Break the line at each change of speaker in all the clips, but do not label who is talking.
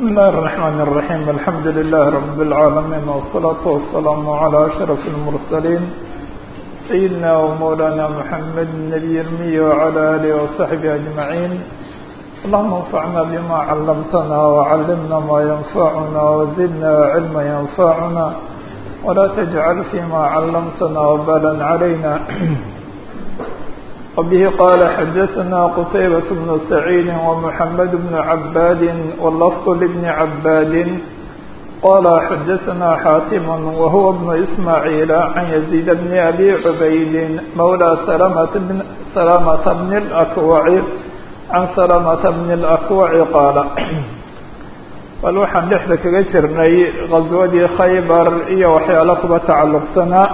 بسم الله الرحمن الرحيم الحمد لله رب العالمين والصلاة والسلام على أشرف المرسلين سيدنا ومولانا محمد النبي المي وعلى آله وصحبه أجمعين اللهم انفعنا بما علمتنا وعلمنا ما ينفعنا وزدنا علما ينفعنا ولا تجعل فيما علمتنا وبالا علينا وبه قال حدثنا قتيبة بن سعيد ومحمد بن عباد واللفظ لابن عباد قال حدثنا حاتم وهو ابن إسماعيل عن يزيد بن أبي عبيد مولى سلامة بن, سلامة بن الأكوع عن سلامة بن الأكوع قال bal waxaan dhexda kaga jirnay qaswadii khaybar iyo waxyaalo kuba tacalluqsanaa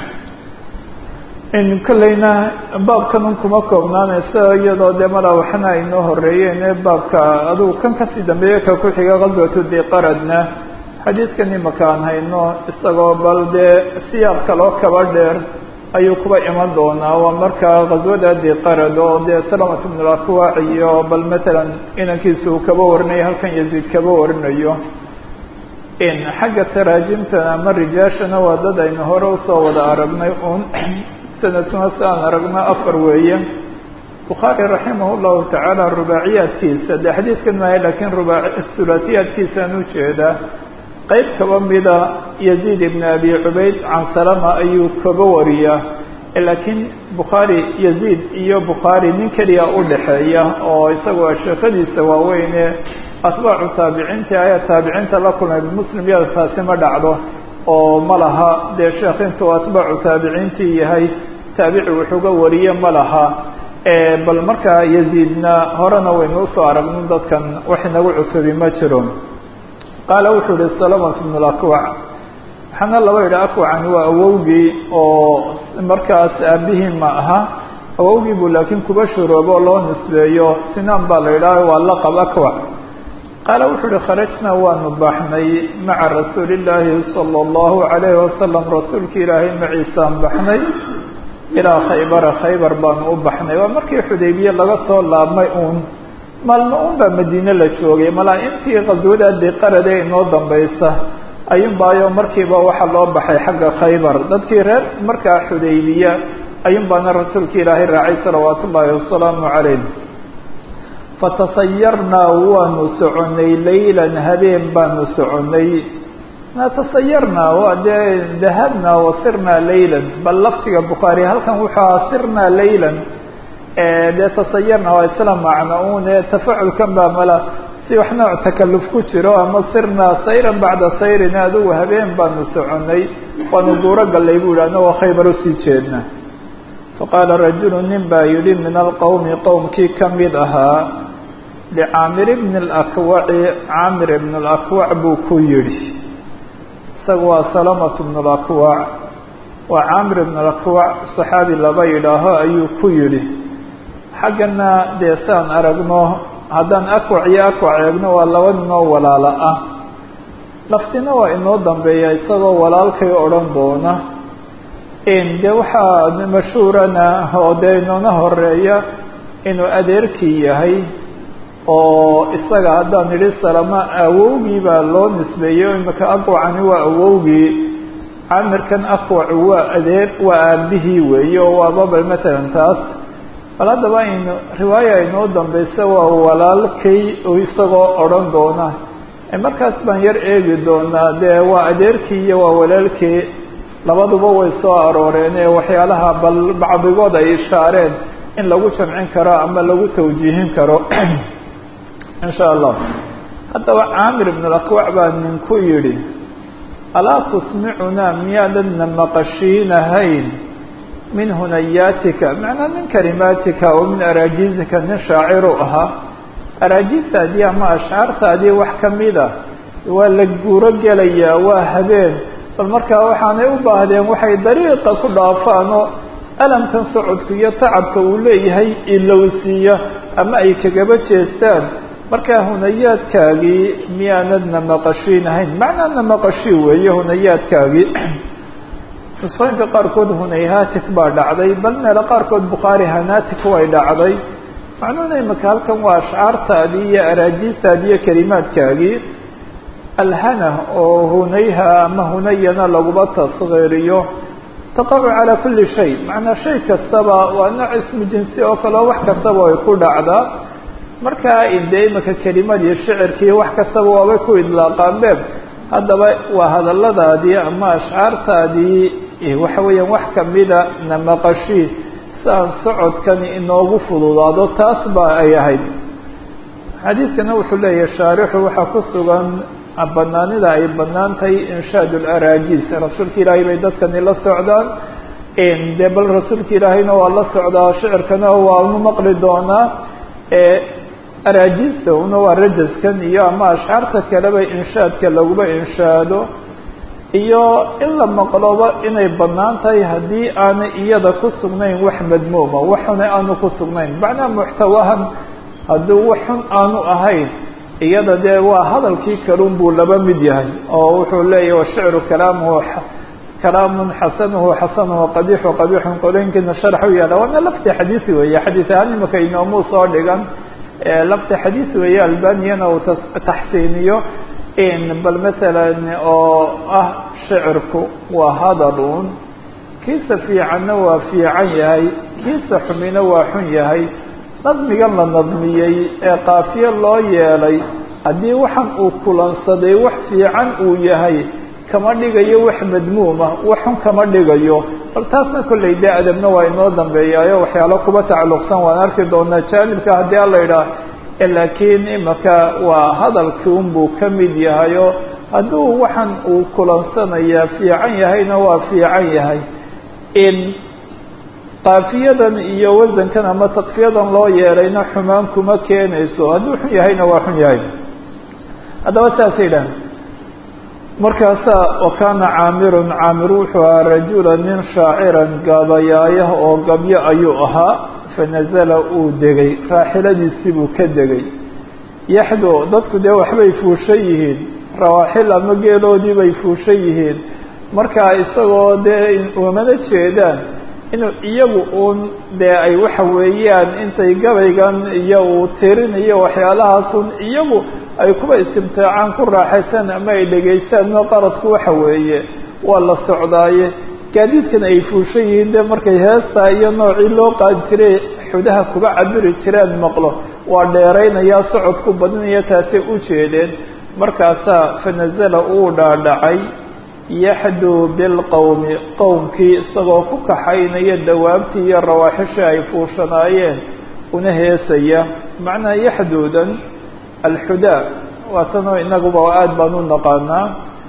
in kolleyna baabkan kuma koobnaanaysa iyadoo dee mala waxna aynoo horeeyeen ee baabka adugu kan kasii dambeeya ka ku xiga qaswatu diqaradna xadiidkan imaka aan hayno isagoo bal dee siyaaq kaloo kaba dheer ayuu kuba iman doonaa waa markaa qaswada diqarad oo dee salamat bn lakwac iyo bal matalan inankiisa uu kaba warinayo halkan yaziid kaba warinayo in xagga taraajimtana ama rijaashana waa dad aynu hore usoo wada aragnay un sanadkuna si aan aragno afar weeye bukhaari raximah llahu tacaala rubaaciyaadkiisa de xadiidkan maayo lakiin ruba hulaasiyaadkiisaan ujeedaa qeyb kaba mida yaziid ibn abi cubayd can salama ayuu kaba wariyaa laakiin bukhaari yaziid iyo bukhaari nin keliya udhaxeeya oo isagoo sheekadiisa waaweyne atbaacu taabiciintii ayaa taabiciinta la kulmay muslim yada taasi ma dhacdo oo ma laha dee sheekh intuu atbaacu taabiciintii yahay taabici wuxuuga wariye ma laha bal markaa yaziidna horena waynu usoo aragno dadkan wax inagu cusubi ma jiro qaala wuxuu yihi salamat bn lakwac waxaana laba yidhi akwacani waa awowgii oo markaas aabihii ma aha awowgii buu laakiin kuba shuroobo oo loo nisbeeyo sinaan baa la yidhaha waa laqab akwac qaala wuxuu uhi kharajnaa waanu baxnay maca rasuuli illaahi sala allahu calayhi wasalam rasuulka ilaahay maciisaan baxnay ilaa khaybara khaybar baanu u baxnay waa markii xudaybiye laga soo laabmay uun maalmo un baa madiine la joogay malaa intii qaswada diqarade inoo dambaysa ayuunbaayo markiiba waxaa loo baxay xagga khaybar dadkii reer markaa xudaybiya ayuun baana rasuulka ilaahay raacay salawaatu ullaahi wasalaamu calayh fatasayarnaa waanu soconay laylan habeen baanu soconay natasayarnaa waa dee dahabnaa wasirnaa laylan bal laftiga bukhaari halkan wuxuu aha sirnaa laylan dee tasayarna waa isla macno un ee tafaculkan baa mala si wax nooc takaluf ku jiro ama sirnaa sayran bacda sayrin adigu habeen baanu soconay waanu duuro gallay bu yidhi anagoo khaybar usii jeedna faqaala rajulu nin baa yidhi min alqowmi qowmkii ka mid ahaa licaamir bni alakwaci caamir ibn alakwac buu ku yidhi isaga waa salamatu bn alakwac waa caamir ibn alakwac saxaabi laba yidhaaho ayuu ku yidhi xaggana dee saan aragno haddaan akwac iyo akwac eegno waa laba ninoo walaalo ah laftina waa inoo dambeeya isagoo walaalkay odhan doona dee waxaa mashhuurana oo dee inoona horeeya inuu adeerkii yahay oo isaga haddaan idhi salama awowgii baa loo nisbeeyey imika akwacani waa awowgii caamirkan akwacu waa adeer waa aabihii weeye oo waababa matalan taas bal haddaba aynu riwaaya inoo dambaysa waa walaalkay isagoo odhan doona markaas baan yar eegi doonaa dee waa adeerkii iyo waa walaalkii labaduba way soo arooreen ee waxyaalaha bal bacdigood ay ishaareen in lagu jamcin karo ama lagu tawjiihin karo insha allah haddaba caamir ibn alakwac baa ninku yidhi alaa tusmicunaa miyaadadna maqashiinahayn min hunayaatika macnaa min kalimaatika oo min araajiizika nin shaaciru ahaa araajiistaadii ama ashcaartaadii wax kamida waa la guuro gelayaa waa habeen bal markaa waxaanay u baahdeen waxay dariiqa ku dhaafaanoo alamkan socodku iyo tacabka uu leeyahay ilowsiiya ama ay kagaba jeestaan markaa hunayaadkaagii miyaanadna maqashiinahayn macnaana maqashii weeye hunayaadkaagii nusqooyinka qaarkood hunayhatik baa dhacday bal meelo qaarkood bukhaari hanatik way dhacday macnuhuna imaka halkan waa ashcaartaadii iyo araajiistaadii iyo kelimaadkaagii alhana oo hunayha ama hunayana laguma tasgiiriyo taqacu calaa kuli shay macnaa shay kastaba waa nooc ismu jinsi oo kaleo wax kastaba ay ku dhacdaa markaa dee imika kelimadii shicirkii wax kastaba waabay ku idlaaqaanbe haddaba waa hadalladaadii ama ashcaartaadii waxa weeyaan wax kamida na maqashii si aan socodkani inoogu fududaado taas ba ay ahayd xadiidkana wuxuu leeyahay shaarixu waxaa ku sugan banaanida ay banaan tahay inshaad laraajiis rasuulka ilaahay bay dadkani la socdaan dee bal rasuulka ilaahayna waa la socdaa shicirkana waanu maqli doonaa araajiista una waa rajaskan iyo ama ashcaarta kaleba inshaadka laguba inshaado iyo in la maqloba inay banaan tahay haddii aanay iyada ku sugnayn wax madmuuma waxuna aanu ku sugnayn macnaha muxtawahan hadduu wax xun aanu ahayn iyada dee waa hadalkii kalun buu laba mid yahay oo wuxuu leeyahy washicru kalaamuhu kalaamun xasanuhu xasanuhu qabixu qabixun qolooyinkiina sharx u yaala waana lafti xadiisi weeye xadiis ahaan imika inoomuu soo dhigan lafti xadiis weeye albaniyana uu taxsiiniyo bal masalan oo ah shicirku waa hadalun kiisa fiicanna waa fiican yahay kiisa xumina waa xun yahay nadmigan la nadmiyey ee kaafiye loo yeelay haddii waxan uu kulansaday wax fiican uu yahay kama dhigayo wax madmuuma wax xun kama dhigayo bal taasna kollay dee adabna waa inoo dambeeyaayo waxyaalo kuba tacalluqsan waan arki doonaa jaanibka haddii alla idhaah laakiin imaka waa hadalkii unbuu ka mid yahayo hadduu waxan uu kulansanayaa fiican yahayna waa fiican yahay in kaafiyadan iyo wasankan ama takfiyadan loo yeelayna xumaan kuma keenayso hadduu xun yahayna waa xun yahay haddaba saasay idhahan markaasaa wa kaana caamirun caamir wuxuu ahaa rajula nin shaaciran gaabayaayah oo gabyo ayuu ahaa fanazala uu degay raaxiladiisii buu ka degay yaxdo dadku dee waxbay fuushan yihiin rawaaxil ama geeloodii bay fuushan yihiin markaa isagoo dee umana jeedaan inuu iyagu uun dee ay waxa weeyaan intay gabaygan iyo uu tirinayo waxyaalahaasun iyagu ay kuba istimtaacaan ku raaxaysaan ama ay dhegaystaan no qaradku waxa weeye waa la socdaaye gaadiidkan ay fuushan yihiin de markay heestaa iyo noocii loo qaadi jiray xudaha kuba cabiri jireen maqlo waa dheeraynayaa socodku badinaya taasay u jeedeen markaasaa fanazala uu dhaadhacay yaxduu bilqowmi qowmkii isagoo ku kaxaynaya dawaabtii iyo rawaaxishii ay fuushanaayeen una heesaya macnaha yaxduudan alxudaa waa tanoo inaguba aada baan u naqaanaa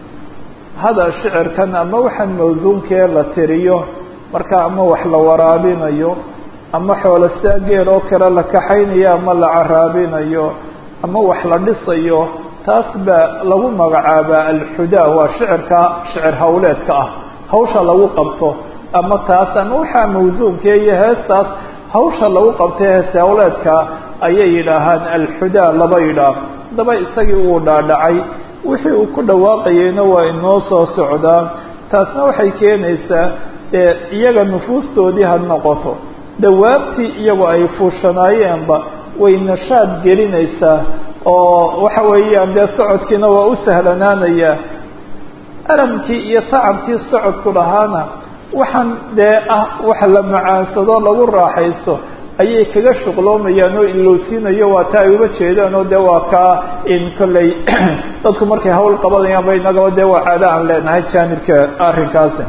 hada shicirkan ama waxaan mawsuunkee la tiriyo marka ama wax la waraabinayo ama xoolostaa geel oo kale la kaxaynayo ama la caraabinayo ama wax la dhisayo taas baa lagu magacaabaa alxudaa waa shicirka shicir hawleedka ah hawsha lagu qabto ama taas ama waxaa mawsuunkee iyo heestaas hawsha lagu qabtay hees hawleedka ayay yidhaahaan alxudaa laba yidhaah haddaba isagii uu dhaadhacay wixii uu ku dhawaaqayeyna waa inoo soo socdaa taasna waxay keenaysaa dee iyaga nufuustoodii ha noqoto dawaabtii iyagu ay fuushanaayeenba way nashaad gelinaysaa oo waxa weeyaan dee socodkiina waa u sahlanaanayaa alamkii iyo tacabkii socodku lahaana waxaan dee ah waxa la macaansado lagu raaxaysto ayay kaga shuqloomayaan oo ilowsiinayo waa taa ay uga jeedaan oo dee waa kaa in kolley dadku markay hawl qabanayaan ba inagaba dee waa caado aan leenahay jaanibka arrinkaasi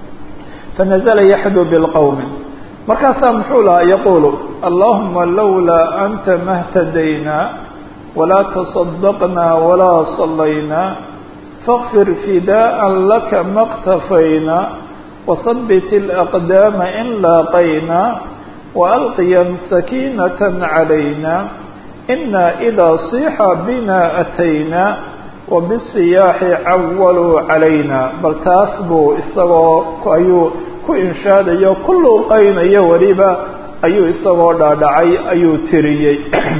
fanazala yaxdu bilqowmi markaasaa muxuu lahaa yaquulu allahuma lawlaa anta mahtadayna walaa taصadaqna walaa salayna fakfir fidaءa laka ma اktafayna وثبت الأقدام إن لاقينا وألقيا سكينة علينا إنا إذا صيح بنا أتينا وبالصياح عولوا علينا بل تاسبوا isagoo ayuu ku inshaadayo ku luuqaynayo weliba ayuu isagoo dhaadhacay ayuu tiriyey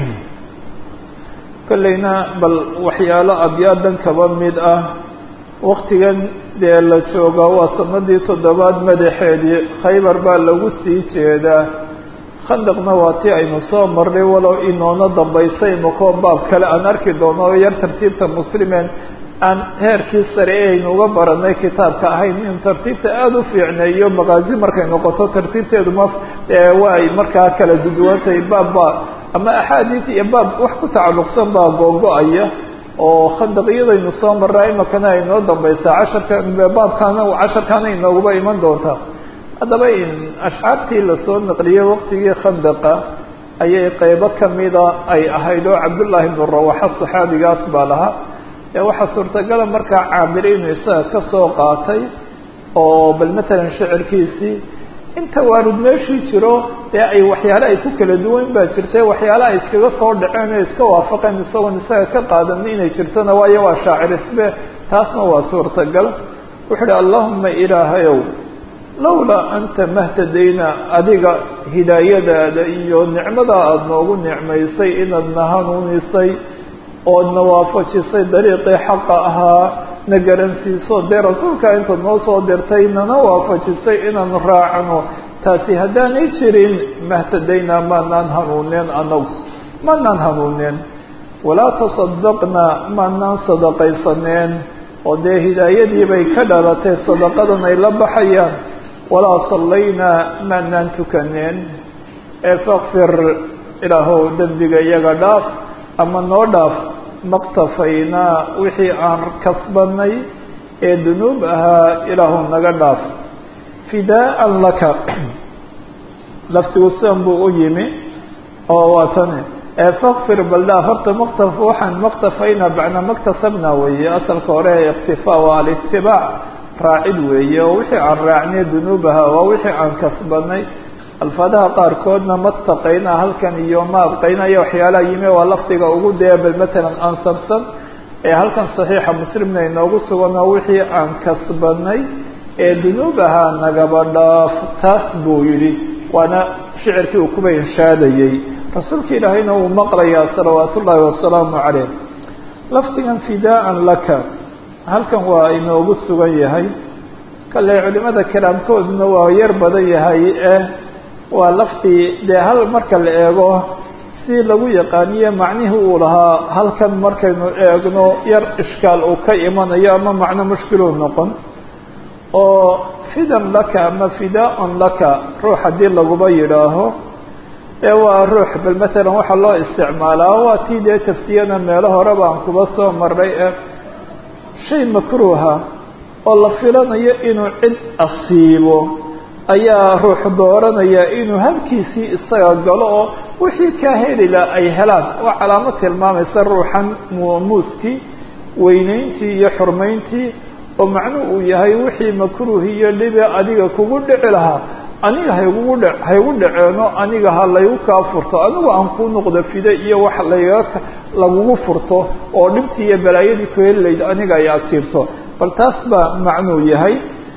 kolleyna bal waxyaalo abyaadan kaba mid ah waktigan dee la jooga waa sanadii toddobaad madaxeedii khaybar baa lagu sii jeedaa khandaqna waa tii aynu soo marnay walow inoona dambaysay makoo baab kale aan arki doono oo yar tartiibta muslimeen aan heerkii sare e aynu uga baranay kitaabka ahayn in tartiibta aada u fiicneeyo maqaazi markay noqoto tartiibteedu ma way markaa kala duduwantay baabba ama axaadiis iyo baab wax ku tacalluqsan baa googo-aya oo khandaqiyadaynu soo maraa imakana ay noo dambaysaa casharka baabkaana casharkaana inooguba iman doontaa haddaba ashcaartii lasoo naqliyey waqtigii khandaqa ayay qeybo kamida ay ahayd oo cabdullaahi bnu rawaxa saxaabigaas baa lahaa ee waxaa suurtagala markaa caamir inuu isaga ka soo qaatay oo bal matalan shicirkiisii inta waarud meeshii jiro dee ay waxyaale ay ku kala duwan baa jirtay waxyaale ay iskaga soo dhaceen oo iska waafaqeen isagoon isaga ka qaadani inay jirtona waayo waa shaacir isbe taasna waa suurtagal wuxuu uhi allahuma ilaahayow lawlaa anta mahtadayna adiga hidaayadaada iyo nicmada aada noogu nicmaysay inaadna hanuunisay oodna waafajisay dariiqii xaqa ahaa na garansiiso dee rasuulka intaad noo soo dirtay nana waafajisay inaanu raacno taasi haddaanay jirin mahtadaynaa maanaan hanuuneen anagu maanaan hanuuneen walaa tasadaqna maanaan sadaqaysaneen oo dee hidaayadii bay ka dhalatay sadaqadan ay la baxayaan walaa sallaynaa maanaan tukaneen ee fakfir ilaahow dembiga iyaga dhaaf ama noo dhaaf maktafaynaa wixii aan kasbanay ee dunuub ahaa ilaahu naga dhaaf fidaaan laka laftigu sidan buu u yimi oo waa tani fakfir bal dhaaf horta maktaf waxaan maktafaynaa bacnaa maktasabna weeye asalka hore iktifaa waa alitibaac raacid weeye oo wixii aan raacnay dunuub ahaa waa wixii aan kasbanay alfaadaha qaarkoodna mataqayna halkan iyo ma abqayna iyo waxyaalaha yimi waa lafdiga ugu dee bal matalan ansabsan ee halkan saxiixa muslimna inoogu sugan oo wixii aan kasbanay ee dunuub ahaa nagaba dhaaf taas buu yidhi waana shicirkii uu kuba inshaadayey rasuulka ilaahayna uu maqlayaa salawaat ullaahi wasalaamu caleyh lafdigan fidaaan laka halkan waa inoogu sugan yahay kale culimada kalaamkooduna waa yar badan yahay eh waa laftii dee hal marka la eego si lagu yaqaaniye macnihii uu lahaa halkan markaynu eegno yar ishkaal uu ka imanayo ama macno mushkiluu noqon oo fidan laka ama fidaa-un laka ruux haddii laguba yidhaaho ee waa ruux bal matalan waxaa loo isticmaalaa waa tii dee taftiyana meelo hore baan kuba soo maray ee shay makruuha oo la filanayo inuu cid asiibo ayaa ruux dooranaya inuu halkiisii isaga galo oo wixii kaa helila ay helaan waa calaamad tilmaamaysa ruuxan muuskii weyneyntii iyo xurmayntii oo macnuhu uu yahay wixii makruuh iyo dhibe adiga kugu dhici lahaa aniga haygugu dhe haygu dhaceeno aniga ha laygu kaa furto anigu aan kuu noqdo fide iyo wax layga lagugu furto oo dhibtii iyo balaayadii ku heli layd aniga ay asiibto bal taas baa macnuu yahay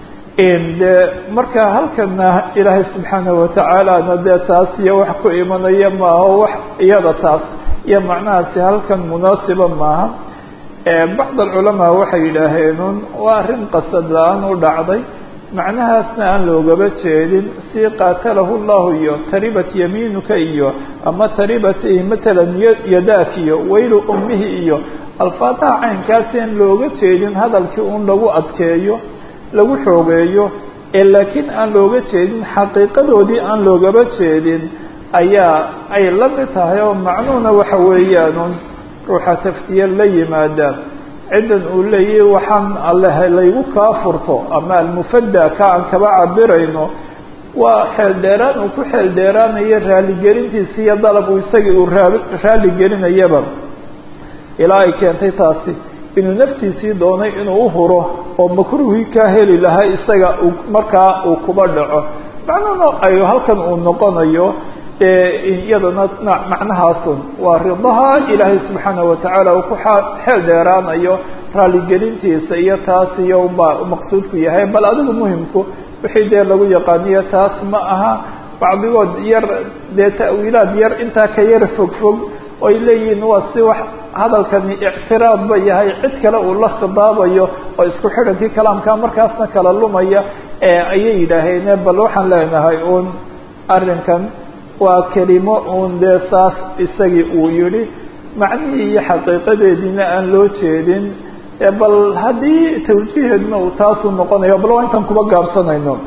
dee marka halkana ilaahay subxaanahu watacaalana dee taas iyo wax ku imanaya maaha wax iyada taas iyo macnahaasi halkan munaasiba maaha bacd alculamaa waxay yidhaaheenun waa arrin qasad la-aan u dhacday macnahaasna aan loogaba jeedin si qaatalahu llahu iyo taribat yamiinuka iyo ama taribat matalan yadaak iyo waylu ummihi iyo alfaadaha caynkaasi aan looga jeedin hadalkii un lagu adkeeyo lagu xoogeeyo ee laakiin aan looga jeedin xaqiiqadoodii aan loogaba jeedin ayaa ay la mid tahay oo macnuhuna waxa weeyaanun ruuxa taftiye la yimaada ciddan uu leeyahy waxaan alleh laygu kaa furto ama almufada ka aan kaba cabirayno waa xeel dheeraan uu ku xeel dheeraanayo raaligelintiisi iyo dalab uu isagii uu raa raaligelinayaba ilaa ay keentay taasi inuu naftiisii doonay inuu uhuro oo makruuhii kaa heli lahaa isaga uu markaa uu kuba dhaco macnuhuna ay halkan uu noqonayo iyadana macnahaasun waa ridaha ilaahay subxaanahu watacaala uu ku xeel dheeraanayo raaligelintiisa iyo taas iyo baa maqsuudku yahay bal adigu muhimku wixii dee lagu yaqaaniyo taas ma aha bacdigood yar dee ta'wiilaad yar intaa ka yar fog fog oo ay leeyihiin waa si wax hadalkani ictiraad ba yahay cid kale uu la khidaabayo oo isku xidhankii kalaamka markaasna kala lumaya ayay yidhaaheen bal waxaan leenahay uun arrinkan waa kelimo uun dee saas isagii uu yidhi macnihii iyo xaqiiqadeediina aan loo jeedin bal haddii tawjiiheedna uu taasuu noqonayo bal waa intaan kuba gaabsanayno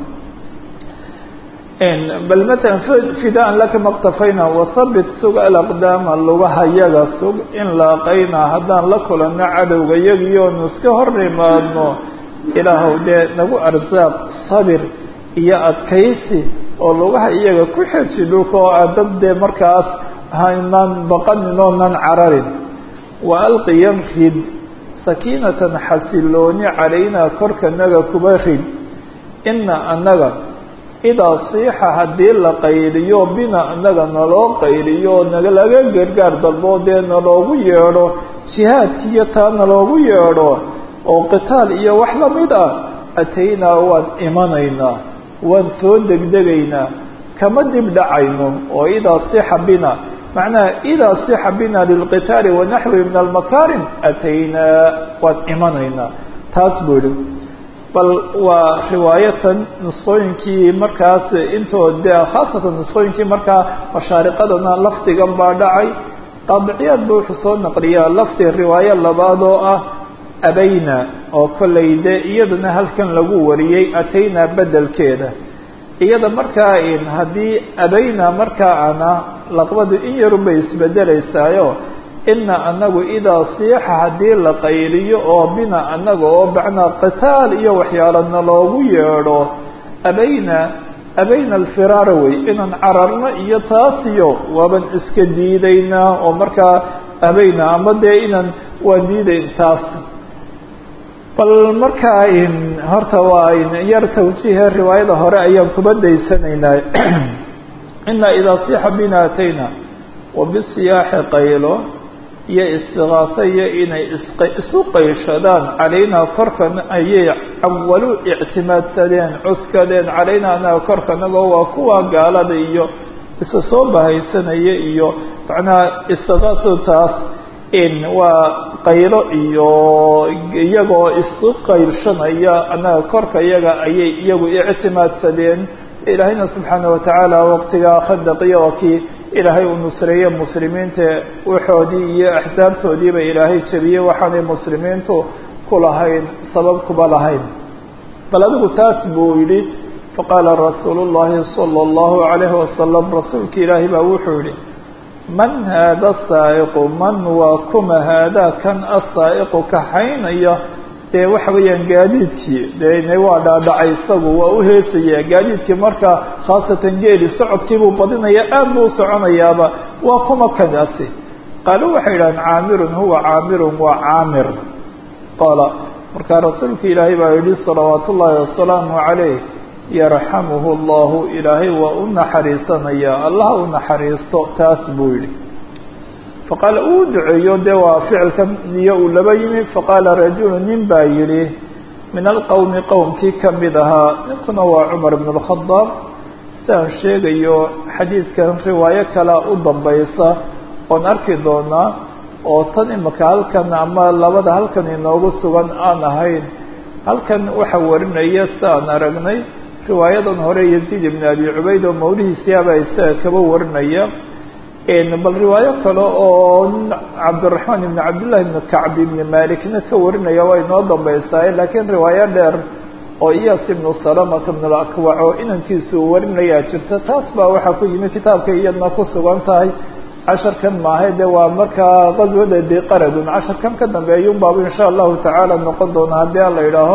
bal matalan fidaan laka maktafayna wasabit sug alaqdaama lugaha yaga sug in laaqayna haddaan la kulanno cadowga yagiyoonu iska hor imaadno ilaahow dee nagu arsaaq sabir iyo adkaysi oo lugaha iyaga ku xeji dhulka oo aa dad dee markaas haynaan baqanin oonan cararin wa alqiyan rid sakiinatan xasilooni calaynaa korkanaga kuba rid ina annaga idaa siixa haddii la qayliyo bina annaga naloo qayliyo nalaga gargaar dalbo dee naloogu yeedho jihaadkiiyo taa naloogu yeedho oo qitaal iyo wax lamid ah ataynaa waan imanaynaa waan soo degdegaynaa kama dib dhacayno oo idaa sixa bina macnaha idaa sixa bina lilqitaali wanaxwi min almakaarim ataynaa waan imanaynaa taas buu yihi bal waa riwaayatan nusqooyinkii markaas intood de khaasatan nusqooyinkii markaa mashaariqadana lafdigan baa dhacay qaadiciyaad ba wuxuu soo naqliyaa lafdi riwaayo labaad oo ah abayna oo kollay de iyadana halkan lagu wariyey ataynaa bedelkeeda iyada markaa haddii abayna markaa ana laqbadu in yarun bay isbedelaysaayo ina anagu idaa siixa haddii la qayliyo oo bina anaga oo bacnaa qitaal iyo waxyaalana loogu yeedho abayna abayna alfiraara wey inaan cararno iyo taasiyo waaban iska diidaynaa oo markaa abayna ama dee inaan waan diidayn taas bal markaa horta waa yar tawjiihe riwaayada hore ayaan kuba daysanaynaa ina idaa sixa bina atayna wabisiyaaxi qaylo iyo istigaasa iyo inay isu qayshadaan calaynaa korkan ayay cawalu ictimaadsadeen cuskadeen calaynaa anaga korkanagoo waa kuwa gaalada iyo isu soo bahaysanaya iyo macnaha istigaasadu taas waa qaylo iyo iyagoo isu qaylshanaya annaga korka iyaga ayay iyagu ictimaadsadeen ilaahayna subxaana watacaala waqtigaa khadaqiya waa kii ilaahay uu nusreeye muslimiinta waxoodii iyo axsaabtoodiiba ilaahay jebiyey waxaanay muslimiintu ku lahayn sabab kuba lahayn bal adigu taas buu yidhi faqaala rasuulu llahi sala allahu calayhi wasalam rasuulki ilaahay baa wuxuu yihi man haada saa'iqu man waa kuma haadaa kan asaa'iqu kaxaynaya dee waxa weeyaan gaadiidkii dee waa dhaadhacay isagu waa u heesaya gaadiidkii markaa khaasatan geeli socodkiibuu badinaya aad buu u soconayaaba waa kuma kadaasi qaalu waxay yidhahdeen caamirun huwa caamirun waa caamir qaala markaa rasuulka ilaahay baa yihi salawaat ullaahi wasalaamu calayh yarxamuhu allahu ilaahay waa u naxariisanaya allah u naxariisto taas buu yihi faqaala uu duceeyo dee waa ficilkan iyo uu laba yimi faqaala rajulu nin baa yidhi min alqowmi qowmkii kamid ahaa ninkuna waa cumar bn اlkhadaab siaan sheegayo xadiidkan riwaayo kalea u dambaysa oon arki doonaa oo tan imika halkan ama labada halkan inoogu sugan aan ahayn halkan waxaa warinaya si aan aragnay riwaayadan hore yaziid ibn abi cubayd oo mawlihiisiaba isaga kaba warinaya bal riwaayo kale oo cabdiraxmaan ibn cabdillahi ibn kacb ibn malikna ka warinaya waa inoo dambaysaa laakiin riwaayo dheer oo iyas ibnu salamata ibn alakwac oo inankiisu uu warinayaa jirta taas baa waxaa ku yimi kitaabka iyadna ku sugan tahay casharkan maahay de waa markaa qaswada biqaradun casharkan ka dambeeya un baaba insha allahu tacaala noqon doona haddii ala idhaaho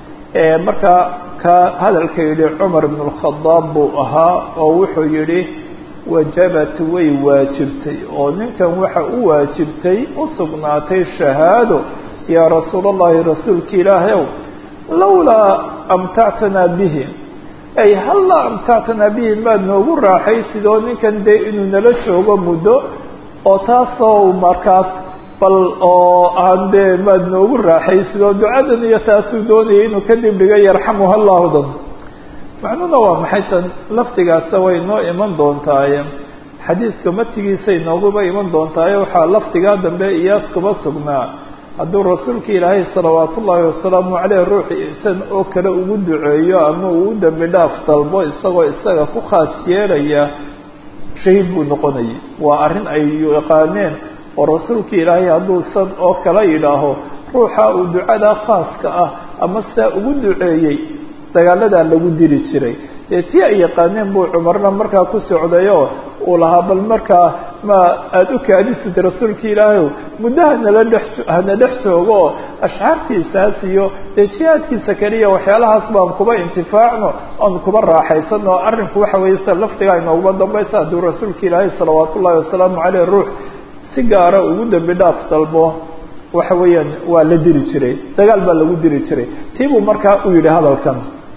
markaa ka hadalka yihi cumar ibn اlkhadaab buu ahaa oo wuxuu yihi wajabat way waajibtay oo ninkan waxa u waajibtay u sugnaatay shahaado yaa rasuul اllahi rasuulka ilaahay ow lawlaa amtactanaa bihi ay hallaa amtactanaa bihi maad noogu raaxaysid oo ninkan dee inuu nala joogo muddo oo taasoo markaas bal oo aan dee maad noogu raaxaysid oo ducadan iyo taasuu doonayay inuu kadib dhiga yarxamuha llahdan macnuhuna waa maxay tan lafdigaasa way noo iman doontaaye xadiidka matigiisay nooguba iman doontaaye waxaa lafdigaa dambe iyaas kuba sugnaa hadduu rasuulka ilaahay salawaat ullaahi wasalaamu caleyh ruuxi isan oo kale ugu duceeyo ama uu u dembi dhaaf dalbo isagoo isaga ku khaas yeelaya shahiid buu noqonayay waa arrin ay yaqaaneen oo rasuulka ilaahay hadduu san oo kala yidhaaho ruuxa uu ducadaa khaaska ah ama sidaa ugu duceeyey dagaaladaa lagu diri jiray dee tii ay yaqaaneen buu cumarna markaa ku socdayoo uu lahaa bal markaa ma aada u kaadisid rasuulka ilaahay muddo hanala dhex hana dhex joogo oo ashcaartiisaas iyo dee jihaadkiisa keliya waxyaalahaas baan kuba intifaacno oon kuba raaxaysano arrinku waxa weeye sida lafdiga inooguma dambaysa hadduu rasuulka ilaahay salawaat ullahi wasalaamu caleyh ruux si gaara ugu dembi dhaaf dalbo waxa weeyaan waa la diri jiray dagaal baa lagu diri jiray tii buu markaa u yidhi hadalkan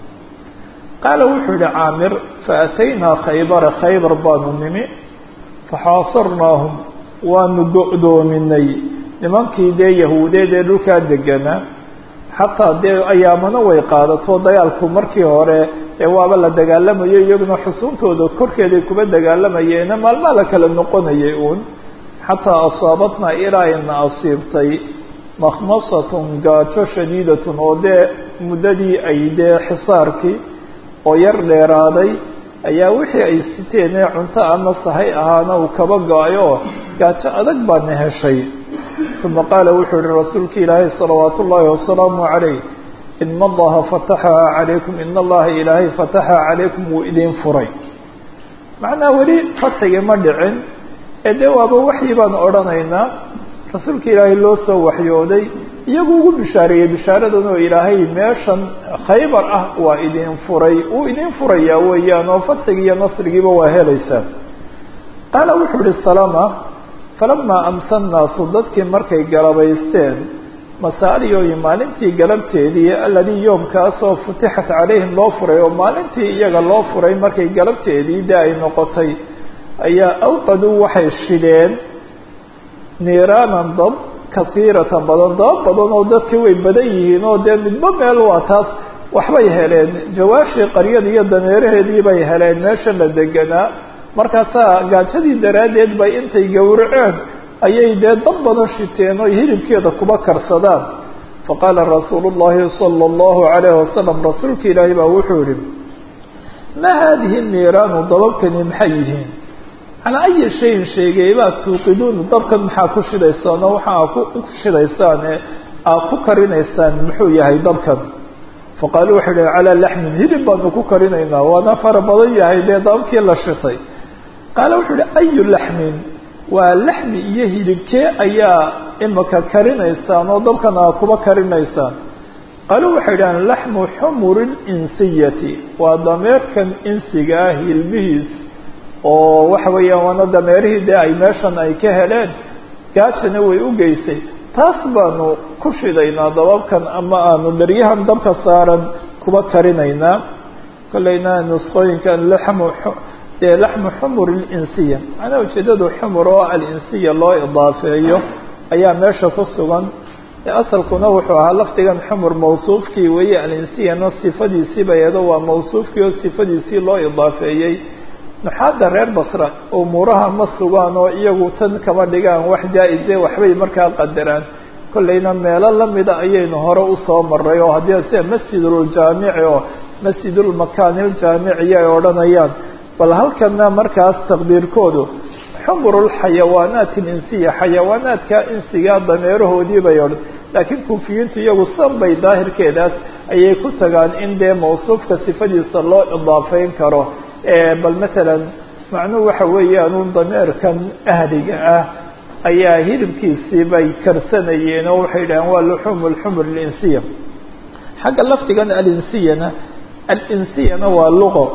qaala wuxuu yihi caamir faataynaa khaybara khaybar baanu nimi faxaasarnaahum waanu go'doominay nimankii dee yahuudeed ee dhulkaa deganaa xataa dee ayaamana way qaadato dagaalku markii hore ee waaba la dagaalamayo iyaguna xusuuntooda korkeeday kuba dagaalamayeena maalmaa la kala noqonayay uun xataa asaabatnaa ilaa ina asiibtay makhmasatun gaajo shadiidatun oo dee muddadii ay dee xisaarkii oo yar dheeraaday ayaa wixii ay siteen ee cunto ama sahay ahaana uu kaba go-ay oo gaajo adag baana heshay uma qaala wuxuu yihi rasuulka ilaahay salawaat ullaahi wasalaamu calayh ina allaha fataxaha calaykum ina allaha ilaahay fataxa calaykum wuu idin furay macnaa weli fatxigii ma dhicin ee dee waaba waxyi baan odhanaynaa rasuulka ilaahay loo soo waxyooday iyagu ugu bishaareeyey bishaaradan oo ilaahay meeshan khaybar ah waa idin furay wuu idin furayaa weeyaan oo fatxigii iyo nasrigiiba waa helaysaa qaala wuxuu ihi salama falamaa amsa nnaasu dadkii markay galabaysteen masaaliyooyi maalintii galabteedii aladii yoomkaasoo futixat calayhim loo furay oo maalintii iyaga loo furay markay galabteedii de ay noqotay ayaa awqaduu waxay shideen niiraanan dab kasiiratan badan daba badan oo dadkii way badan yihiin oo dee midba meel waa taas waxbay heleen jawaashii qaryada iyo dameeraheedii bay heleen meesha la deganaa markaasaa gaajadii daraaddeed bay intay gowraceen ayay dee dab badan shiteen oo hilibkeeda kuba karsadaan faqaala rasuulu llahi sala allahu calayhi wasalam rasuulka ilaahi baa wuxuu yihi maa haadihi niiraanu dababkani maxay yihiin calaa ayi shayin sheegeybaa tuuqiduun dabkan maxaa ku shidaysaan oo waxaa ku shidaysaan ee aad ku karinaysaan muxuu yahay dabkan faqaaluu waxay dhahen calaa laxmin hilib baanu ku karinaynaa waana fara badan yahay dee dababkii la shitay qaala wuxuu yihi ayu laxmin waa laxmi iyo hilibkee ayaa imika karinaysaan oo dabkan aad kuba karinaysaan qaaluu waxay dhahaan laxmu xumuri linsiyati waa dameerkan insiga ah hilbihiis oo waxa weeyaan waana dameerihii dee ay meeshan ay ka heleen gaajana way u geysay taas baanu ku shidaynaa dababkan ama aanu dheryahan dabka saaran kuba karinaynaa kolleyna nusqooyinkan laxmu dee laxmu xumur linsiya macnaha ujeedadu xumur oo alinsiya loo idaafeeyo ayaa meesha ku sugan asalkuna wuxuu ahaa lafdigan xumur mawsuufkii weeye alinsiyana sifadiisii bayado waa mawsuufkii oo sifadiisii loo idaafeeyey nuxaadda reer basra umuuraha ma sugaan oo iyagu tan kama dhigaan wax jaa-ise waxbay markaa qadaraan kolleyna meelo lamida ayaynu hore usoo maray oo haddii sida masjiduljaamici oo masjidulmakaaniljaamici ay odhanayaan bal halkana markaas taqdiirkoodu xumurulxayawaanaat ilinsiya xayawaanaadka insiga dameerahoodii bay odhan laakiin kufiyiintu iyagu san bay daahirkeedaas ayay ku tagaan in dee mawsuufka sifadiisa loo idaafeyn karo bal matalan macnuhu waxa weeyaan un dameerkan ahliga ah ayaa hilibkiisii bay karsanayeen oo waxay dhahaan waa luxuumu lxumur alinsiya xagga lafdigan alinsiyana alinsiyana waa luqo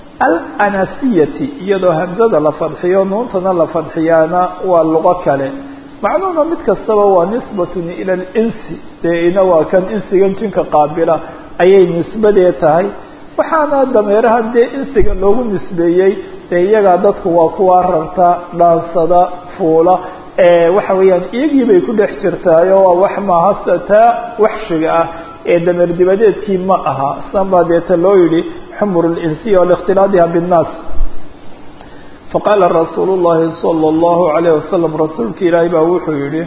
alanasiyati iyadoo hamzada la fadxiyo nuuntana la fadxiyaana waa luqo kale macnuhuna mid kastaba waa nisbatun ila alinsi dee ina waa kan insigan jinka qaabila ayay nisbadee tahay waxaana dameeraha dee insiga loogu nisbeeyey dee iyagaa dadku waa kuwa rarta dhaansada fuula waxa weeyaan iyagii bay ku dhex jirtaayo waa wax maaha taa waxshiga ah ee dameer dibadeedkii ma aha san baa deeta loo yihi xumur linsiya likhtilaadiha binnaas faqaala rasuulu llahi sala allahu alayh wasalam rasuulka ilaahi baa wuxuu yihi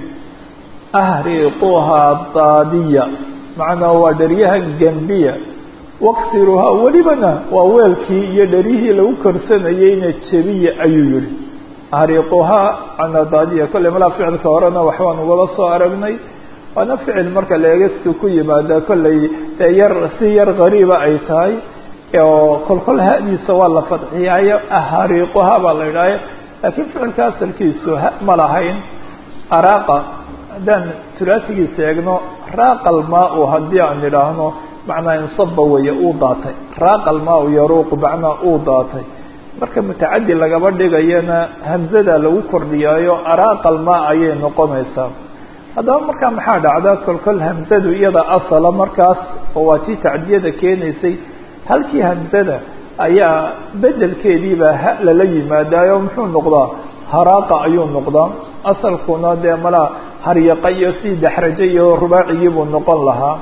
ahriquhaa daadiya macnaa waa dheryahan gembiya waqsiruhaa welibana waa weelkii iyo dheryihii lagu korsanayeyna jebiya ayuu yihi ahriquhaa canadaadiya kolley malaa ficilka horena waxbaan ugala soo aragnay waana ficil marka la eega siduu ku yimaada kollay dee yar si yar gariiba ay tahay oo kolkol hadiisa waa la fadxiyaayo ahariiquha baa la idhaayo laakiin ficilka asalkiisu ha ma lahayn araaqa haddaan tulaasigiisa eegno raaqal maa-u haddii aan idhaahno macnaa insaba weeye uu daatay raaqal maa-u yaruuqu macnaa uu daatay marka mutacadi lagaba dhigayana hamzada lagu kordhiyaayo araaqal maa ayay noqonaysaa haddaba markaa maxaa dhacda kolkol hamzadu iyada asala markaas oo waa tii tacdiyada keenaysay halkii hamzada ayaa bedelkeediibaa ha lala yimaadaayo muxuu noqdaa haraaqa ayuu noqdaa asalkuna dee malaa haryaqa iyo si daxraje iyo rubaacigii buu noqon lahaa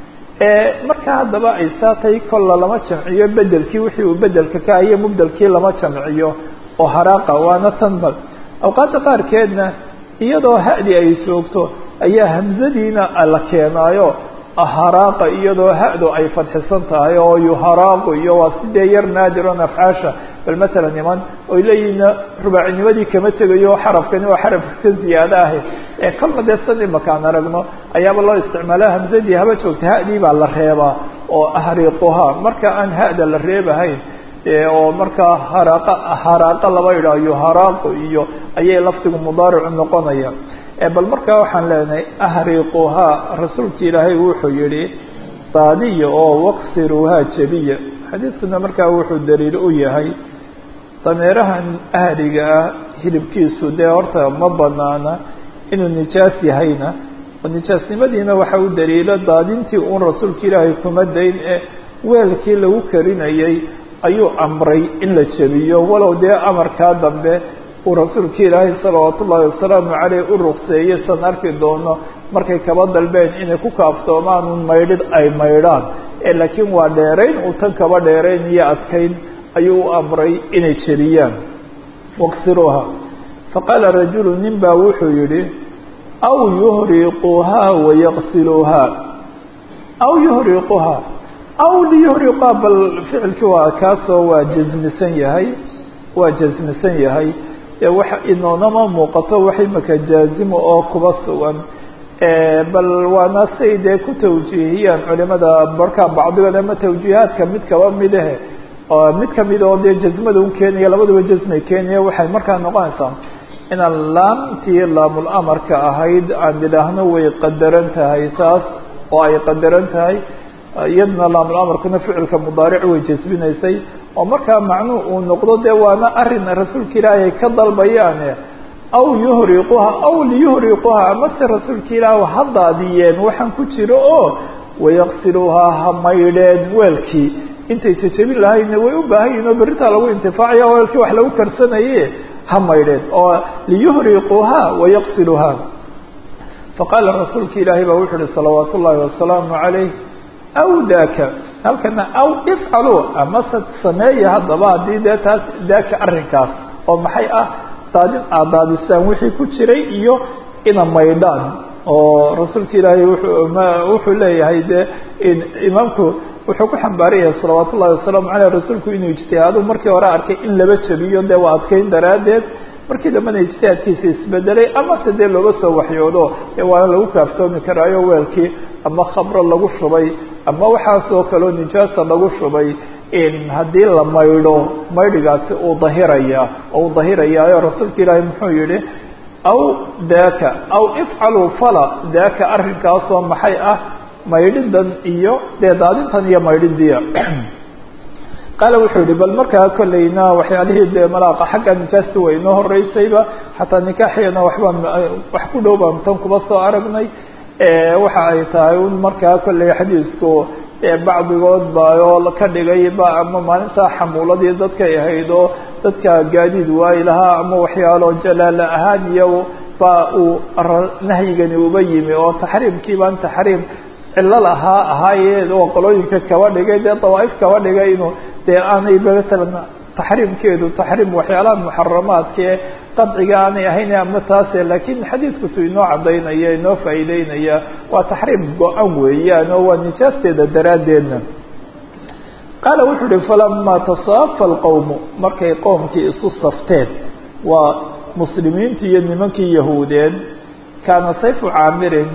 marka haddaba ay saatay kolla lama jamciyo bedelkii wixii uu bedelka ka ahiyo mubdelkii lama jamciyo oo haraaqa waana tanbal awqaadda qaarkeedna iyadoo hadi ay joogto ayaa hamzadiina la keenaayo haraaqa iyadoo hado ay fadxisan tahay oo yuharaaqu iyo waa sidee yar naadiron afcaasha bal matalan niman oy leeyihiin rubaacinimadii kama tegayo xarafkani waa xarafka ka ziyaado ahe ee kalna dee san imakaan aragno ayaaba loo isticmaala hamzadii haba joogta hadii baa la reebaa oo ahriiquha marka aan hada la reebahayn oo markaa haraaqa haraaqa laba idhaah yuharaaqu iyo ayay lafdigu mudaaricu noqonaya bal markaa waxaan leenahay ahriquhaa rasuulka ilaahay wuxuu yihi daadiya oo waqsiruuhaa jebiya xadiidkuna markaa wuxuu daliil u yahay dameerahan ahriga ah hilibkiisu dee horta ma banaana inuu nijaas yahayna oo nijaasnimadiina waxa u daliilo daadintii uun rasuulka ilaahay kuma dayn ee weelkii lagu karinayay ayuu amray in la jebiyo walow dee amarkaa dambe uu rasuulka ilaahay salawaat ullaahi wasalaamu caleyh u ruqseeyey san arki doono markay kaba dalbeen inay ku kaaftoomaan un maydhid ay maydhaan laakiin waa dheerayn uu tan kaba dheerayn iyo adkayn ayuu u amray inay jebiyaan waqsiruuha faqaala rajulu nin baa wuxuu yihi aw yuhriquuhaa wayaqsiluuhaa aw yuhriquhaa aw liyuhriquhaa bal ficilkii waa kaasoo waa jasmisan yahay waa jasmisan yahay waxa inoonama muuqato wax imaka jaazimo oo kuba sugan bal waana say dee ku tawjiihiyaan culimada markaa bacdigood ama tawjiihaadka mid kaba midahe mid kamid oo dee jazmada u keenaya labaduba jazmay keenaya waxay markaa noqonaysaa inaan laamtii laamul amarka ahayd aan idhaahno way qadaran tahay taas oo ay qadaran tahay iyadna laamul amarkuna ficilka mudaaric way jasbinaysay oo markaa macnuhu uu noqdo dee waana arin rasuulka ilaahi ay ka dalbayaane aw yuhriquha aw liyuhriquha amase rasuulka ilaahi ha daadiyeen waxaan ku jiro oo wayaqsiluuhaa ha maydheen weelkii intay jejebin lahayna way u baahan yihin oo berritaa lagu intifaacaya weelkii wax lagu karsanaye ha maydheen oo liyuhriquuha wayaqsiluuha faqaala rasuulka ilaahi baa wuxu uhi salawaat ullaahi wasalaamu calayh aw daaka halkana aw ifcaluu amase sameeya haddaba haddii dee taas daaka arrinkaas oo maxay ah daadin aad daadisaan wixii ku jiray iyo ina maydhaan oo rasuulka ilaahay wuxuu leeyahay dee imaamku wuxuu ku xambaaran yahay salawaat ullahi wasalaamu caleyh rasuulku inuu ijtihaado markii hore arkay in laba jabiyo dee waa adkeyn daraaddeed markii dambena ijtihaadkiisa isbedelay amase dee looga soo waxyoodo ee waana lagu kaaftoomi karaayo weelkii ama khamro lagu shubay ama waxaasoo kaleo nijaasa lagu shubay haddii la maydho maydhigaasi uu dahiraya oo uu dahirayaayo rasuulka ilaahi muxuu yihi aw daaka aw ifcaluu fala daaka arrinkaasoo maxay ah maydhidan iyo dee daadintan iyo maydhidiya qaala wuxuu yihi bal markaa kolleyna waxyaalihii dee malaaqa xagga nijaasta way inoo horeysayba xataa nikaaxiyana waxbaan wax ku dhow baan tan kuba soo aragnay waxa ay tahay un markaa kolley xadiisku bacdigood ba oo ka dhigay ba ama maalintaa xamuuladii dadkay ahayd oo dadka gaadiid waayi lahaa ama waxyaalo jalaala ahaan iyo ba uu nahyigani uba yimi oo taxriimkii baan taxriim cilo lahaa ahaaye oo qolooyinka kaba dhigay dee dawaaif kaba dhigay inuu dee aanay matalan taxriimkeedu taxriim waxyaalaha muxaramaadkae qadciga aanay ahayn ama taase laakiin xadiidku tu inoo cadaynaya inoo faa'iideynaya waa taxriim go-an weeyaan oo waa nijaasteeda daraaddeedna qaala wuxuu uhi falamaa tasaafa alqowmu markay qoomkii isu safteen waa muslimiintii iyo nimankii yahuudeed kaana sayfu caamirin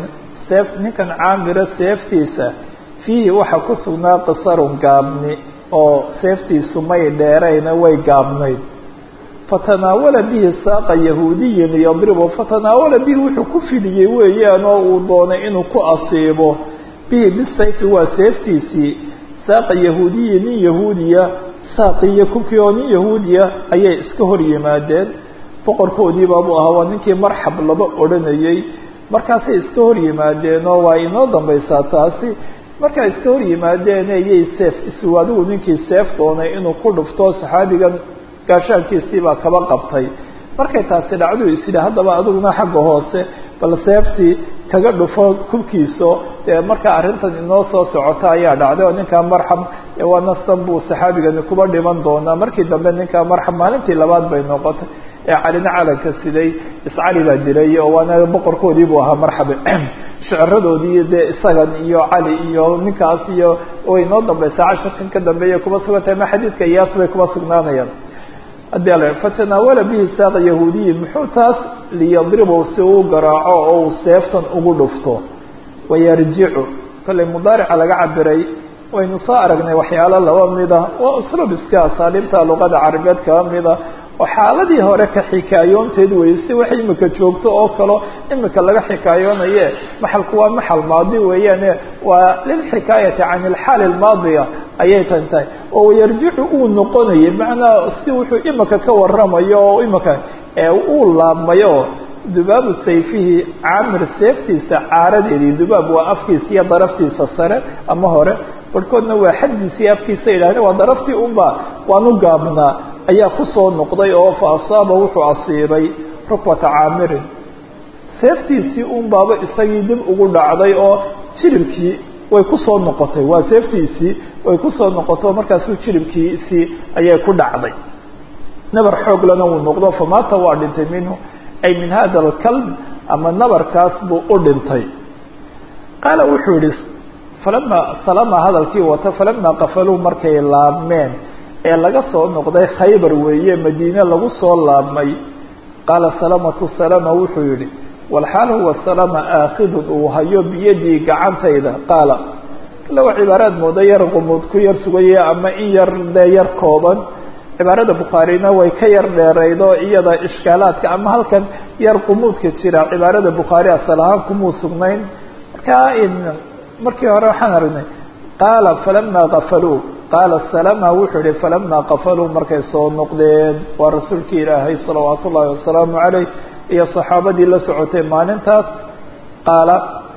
seef ninkan caamira seeftiisa fiihi waxaa ku sugnaa qisarun gaabni oo seeftiisu may dheerayna way gaabnayd fatanaawala bihi saaqa yahuudiyin yadribu fatanaawala bihi wuxuu ku fidiyey weeyaan oo uu doonay inuu ku asiibo bihi bisayfi waa seeftiisii saaqa yahuudiyi nin yahuudiya saaqiyo kubkii oo nin yahuudiya ayay iska hor yimaadeen boqorkoodiibaabuu ahaa waa ninkii marxab laba odhanayey markaasay iska hor yimaadeen oo waa inoo dambaysaa taasi markaa iska hor yimaadeen ayay seef isu adigu ninkii seef doonay inuu ku dhufto saxaabigan gaashaankiisii baa kaba qabtay markay taasi dhacdu is yidhi haddaba adiguna xagga hoose bal seeftii kaga dhufo kubkiiso dee markaa arrintan inoo soo socota ayaa dhacday oo ninkaa marxab waa nastan buu saxaabigani kuba dhiman doonaa markii dambe ninkaa marxab maalintii labaad bay noqotay ee calina calanka siday iscali baa dilay oo waana boqorkoodii buu ahaa marxabe shiciradoodii dee isagan iyo cali iyo ninkaas iyo way inoo dambaysaa casharkan ka dambeeya kuba sugantahay ma xadiidka iyaas bay kuba sugnaanayaan haddii ala fatanaawala bihi saaqa yahuudiyi muxuu taas liyadribu si uu garaaco oo uu seeftan ugu dhufto wayarjicu kollay mudaarica laga cabiray waynu soo aragnay waxyaalo laba mida waa usluub iska asaaliibta luqada carabeed kaba mida oo xaaladii hore ka xikaayoonteed weye si wax imika joogto oo kalo imika laga xikaayoonaye maxalku waa maxal maadi weeyaane waa lilxikaayati can ilxaali almaadiya ayay tan tahay oo yarjicu uu noqonayay macnaa si wuxuu imika ka waramayo oo imika uu laabmayo dubaabu sayfihi caamir seeftiisa caaradeedii dubaab waa afkiisa iyo daraftiisa sare ama hore barhkoodna waa xaddiisii afkiisa yidhahdeen waa daraftii unba waanu gaabnaa ayaa kusoo noqday oo fa asaaba wuxuu asiibay rukwata caamirin seeftiisii un baaba isagii dib ugu dhacday oo jiribkii way kusoo noqotay waa seeftiisii way kusoo noqoto markaasuu jiribkiisii ayay ku dhacday nabar xooglana wuu noqdo famaata waa dhintay minhu ay min hada alkalb ama nabarkaas buu u dhintay qaala wuxuu yihi falama salama hadalkii wata falamaa qafaluu markay laabmeen ee laga soo noqday khaybar weeye madiine lagu soo laabmay qaala salamatu salama wuxuu yihi walxaal huwa salama aakhidun uu hayo biyadii gacantayda qaala kale waa cibaaraad mooda yar qumuud ku yar sugaya ama in yar dee yar kooban cibaarada bukhaarina way ka yar dheeraydo iyada ishkaalaadka ama halkan yar qumuudka jira cibaarada bukhaari asal ahaan kumuu sugnayn markaa markii hore waxaan aragnay qaala falama kafaluu qaala salama wuxuu yihi falama kafaluu markay soo noqdeen waa rasuulkii ilaahay salawaat ullahi wasalaamu caleyh iyo saxaabadii la socotay maalintaas qaala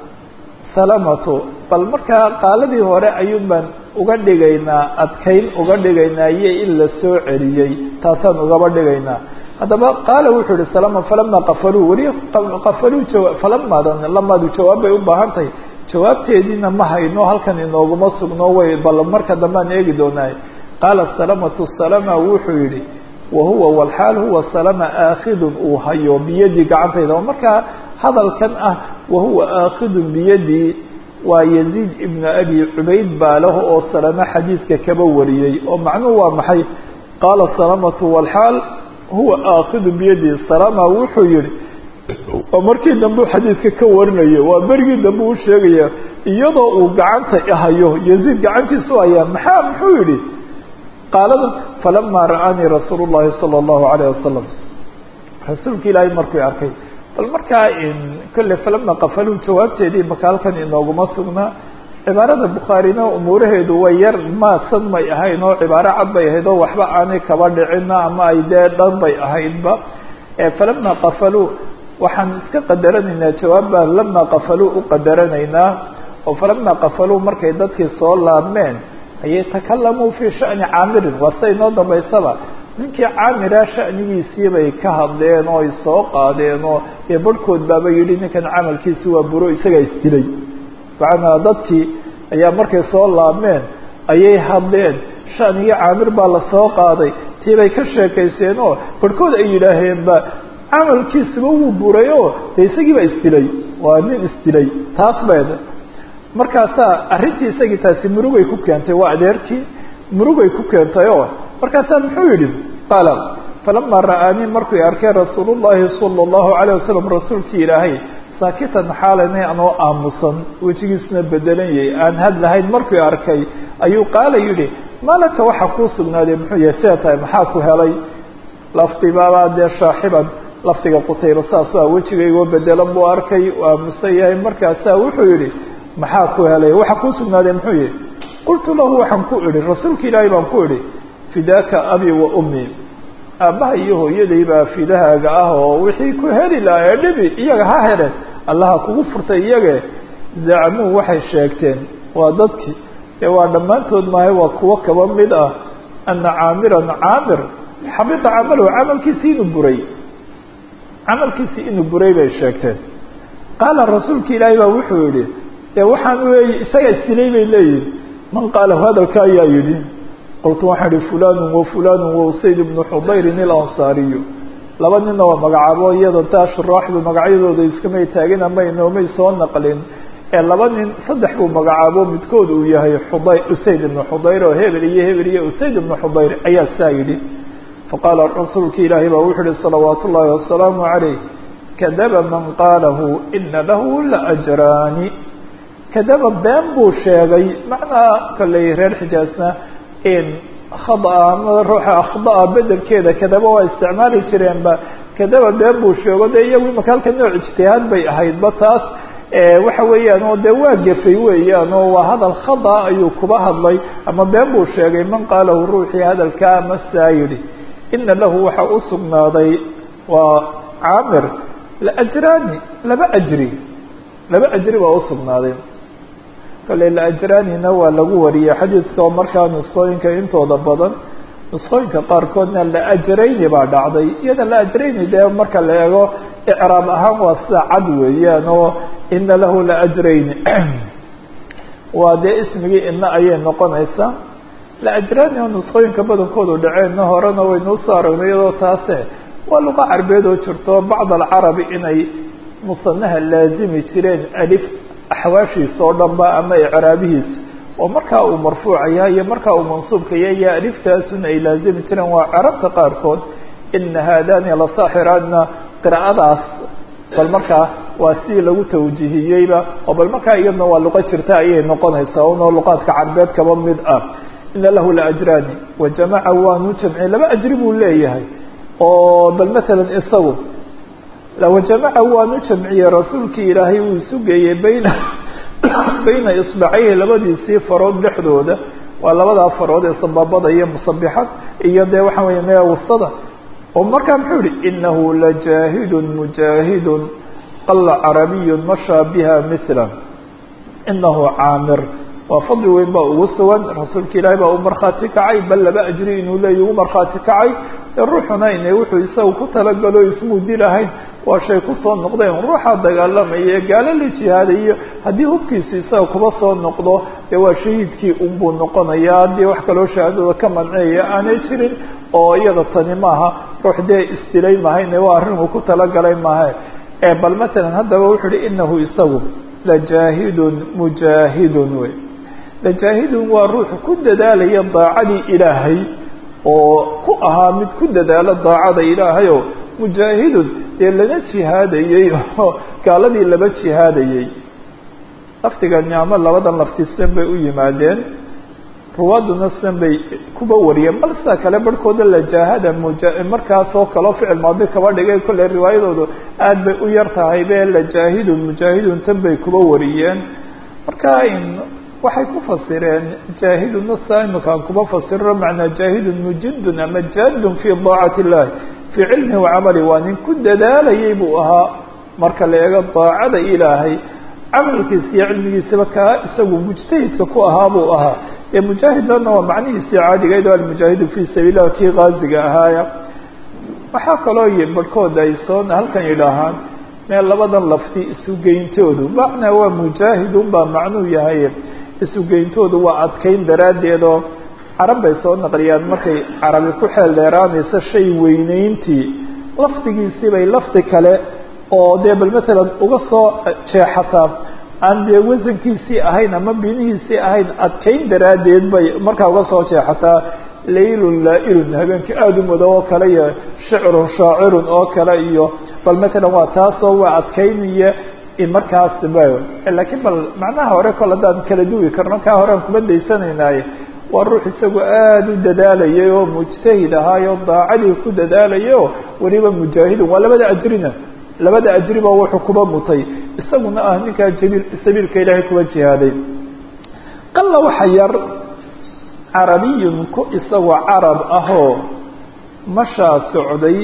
salamatu bal markaa qaaladii hore ayuun baan uga dhigaynaa adkayn uga dhigaynaa iyo in la soo celiyey taasaan ugaba dhigaynaa haddaba qaala wuxuu yihi salama falama kafaluu weli kafaluu jawa falamadan lamaadu jawaab bay u baahan tahay jawaabteediina ma hayno halkan inooguma sugno way bal marka dambaan eegi doonaaye qaala salamatu salama wuxuu yihi wahuwa walxaal huwa salama aakhidun uu hayo biyadii gacantayda oo markaa hadalkan ah wahuwa aakhidun biyadii waa yaziid ibnu abi cubayd baa lahu oo salama xadiidka kaba wariyey oo macnuhu waa maxay qaala salamatu walxaal huwa aakidun biyadii salama wuxuu yihi oo markii dambe xadiidka ka warinayo waa berigii dambe u sheegaya iyadoo uu gacanta hayo yaziid gacantiisu hayaa maxaa muxuu yihi qaalada falama ra'aanii rasuul llahi salى اllahu alayh wasalam rasuulka ilaahay markuu arkay bal markaa kolle falama qafaluu jawaabteedii maka halkan inooguma sugnaa cibaarada bukhaarina umuuraheedu way yar maasan may ahayn oo cibaaro cad bay ahayd oo waxba aanay kaba dhicina ama ay dee dhan bay ahaydba falama qafaluu waxaan iska qadaranaynaa jawaabbaa lama qafaluu u qadaranaynaa oo falama qafaluu markay dadkii soo laabmeen ayay takalamuu fii shani caamirin waa sida inoo dambaysaba ninkii caamira shanigiisii bay ka hadleen oo ay soo qaadeen oo dee barhkood baaba yidhi ninkan camalkiisi waa buro isagaa isdilay macnaa dadkii ayaa markay soo laabmeen ayay hadleen shanigii caamir baa lasoo qaaday tii bay ka sheekayseen oo barhkood ay yidhaaheenba camalkiisuba wuu buray oo dee isagii baa isdilay waa nin isdilay taas bay markaasaa arrintii isagii taasi murugay ku keentay waa adeerkii murugay ku keentay oo markaasaa muxuu yidhi qaala falama ra'aanii markuu arkay rasuul llahi sala allahu alayh wasalam rasuulkii ilaahay saakitan xaalanay anoo aamusan wejigiisuna bedelan yahay aan hadlahayn markii arkay ayuu qaala yidhi malaka waxa kuu sugnaaday muxuu yahay sidaa tahay maxaa ku helay lafdibaabaa dee shaaxiban lafdiga qutayba saasoo ah wejigaygoo bedelan buu arkay u aamusan yahay markaasaa wuxuu yidhi maxaa ku helay waxa kuu sugnaaday muxuu yihi qultu lahu waxaan ku idhi rasuulka ilaahay baan ku idhi fidaaka abi wa ummi aabbaha iyo hooyaday baa fidahaaga ah oo wixii ku heli lahaa ee dhibi iyaga ha hele allaha kugu furtay iyage zacmuu waxay sheegteen waa dadkii ee waa dhammaantood maahay waa kuwo kaba mid ah ana caamiran caamir xabita camalahu camalkiisii inuu buray camalkiisii inuu buray bay sheegteen qaala rasuulka ilaahay baa wuxuu yihi dee waxaan weey isaga isdilay bay leeyihin man qaala hadalka ayaa yidhi qultu waxaan ihi fulanu wa fulanu wa usayd ibnu xudayrin ilansaariyu laba ninna waa magacaabo iyada taa shuraaxdu magacyadooda iskamay taagin ama inoomay soo naqlin ee laba nin saddex buu magacaabo midkood uu yahay xuday usayd ibnu xudayr oo hebel iyo hebel iyo usayd ibnu xudayr ayaa saa yidhi faqaala rasuulka ilaahay baa wuxuu ihi salawaatu ullaahi wasalaamu calayh kadaba man qaalahu ina lahu la ajraani kadaba been buu sheegay macnaa kolley reer xijaasna in khada ama ruuxa akhdaa bedelkeeda kadaba waa isticmaali jireenba kadaba been buu sheego dee iyagu imaka halka nooc ijtihaad bay ahaydba taas waxa weeyaan oo dee waa gefay weeyaan oo waa hadal khada ayuu kuba hadlay ama been buu sheegay man qaalahu ruuxii hadalkaa ama saa yidhi ina lahu waxa u sugnaaday waa caamir laajraani laba ajri laba ajri baa usugnaaday kale laajraanina waa lagu wariyey xadiidka oo markaa nusqooyinka intooda badan nusqooyinka qaarkoodna laajrayni baa dhacday iyada laajrayni dee marka la eego icraab ahaan waa sida cad weeyaan oo ina lahu laajrayni waa dee ismigii ina ayay noqonaysaa laajraani oo nusqooyinka badankoodu dhaceenna horena waynuu soo aragnay iyadoo taase waa luqa carbeed oo jirto bacd alcarabi inay musanaha laazimi jireen alif axwaashiisa oo dhan ba ama icraabihiisa oo markaa uu marfuuca yahay iyo markaa uu mansuubka yahay iyo aliftaasun ay laazimi jireen waa carabta qaarkood ina haadani lasaaxiraadna qiraa'adaas bal markaa waa sidii lagu tawjihiyeyba oo bal markaa iyadna waa luqo jirta ayay noqonaysaa unoo luqaadka carbeed kaba mid ah ina lahu laajraani wajamaca waanu jamciyey laba ajri buu leeyahay oo bal matalan isagu wajamaca waanu jamciyey rasuulkii ilaahay uu isu geeyey bayna bayna isbacayhi labadiisii farood dhexdooda waa labadaa farood ee sababada iyo musabixad iyo dee waxaa weya mee wastada oo markaa muxuu yihi inahu lajaahidun mujaahidun qala carabiyun mashaa biha mila inahu caamir waa fadli weyn baa ugu sugan rasuulka ilaahay baa u markhaati kacay bal laba ajri inuu leeya ugu markhaati kacay ruuxuna ine wuxuu isaga ku talagalo ismuu dilahayn waa shay kusoo noqdeen ruuxa dagaalamaya gaalo la jihaadayo haddii hubkiisu isaga kuba soo noqdo dee waa shahiidkii unbuu noqonaya haddii wax kaloo shahaadada ka manceeya aanay jirin oo iyada tani maaha ruux dee isdilay mahayne waa arrin uu ku talagalay maaha bal matalan haddaba wuxuu uhi inahu isagu lajaahidun mujaahidun wey lajaahidun waa ruuxu ku dadaalaya daacadii ilaahay oo ku ahaa mid ku dadaalo daacada ilaahay oo mujaahidun dee lana jihaadayey oo gaaladii laba jihaadayey laftiga nicmo labadan lafti sidan bay u yimaadeen ruwaaduna sidan bay kuba wariyeen bal sida kale barhkooda lajaahada muja markaasoo kaleo ficil maadi kaba dhigay kolley riwaayadoodu aad bay u yar tahay be lajaahidun mujaahidun tan bay kuba wariyeen marka waxay ku fasireen jaahiduna saa imakaan kuba fasiro macnaa jaahidun mujidun ama jaadun fi daacati illahi fii cilmihi wacamali waa nin ku dadaalayay buu ahaa marka la eego daacada ilaahay camalkiisa iyo cilmigiisaba kaa isagu mujtahidka ku ahaa buu ahaa ee mujaahidana waa macnihiisii caadigayd o almujaahidu fi sabiil lah kii kaaziga ahaaya waxaa kaloo barhkooda ay soo halkan yidhaahaan meel labadan lafti isugeyntoodu macnaa waa mujaahidun baa macnuu yahay isugeyntoodu waa adkayn daraaddeed oo carab bay soo naqliyaan markay carabi ku xeel dheeraanaysa shay weyneyntii lafdigiisii bay lafdi kale oo dee bal matalan uga soo jeexataa aan dee wasankiisii ahayn ama binihiisii ahayn adkayn daraaddeed bay markaa uga soo jeexataa laylun laa-ilun habeenkii aada u mudo oo kale iyo shicrun shaacirun oo kale iyo bal matalan waa taasoo waa adkaynaya markaas lakiin bal macnaha hore kol haddaan kala duwi karno kaa horean kuma daysanaynaye waa ruux isagu aada u dadaalayay oo mujtahid ahaayo daacadii ku dadaalayay oo weliba mujaahidun waa labada ajrina labada ajriba wuxuu kuba mutay isaguna ah ninkaa jabiil sabiilka ilaahay kuwa jihaaday qalla waxa yar carabiyun ku isagoo carab ahoo mashaa socday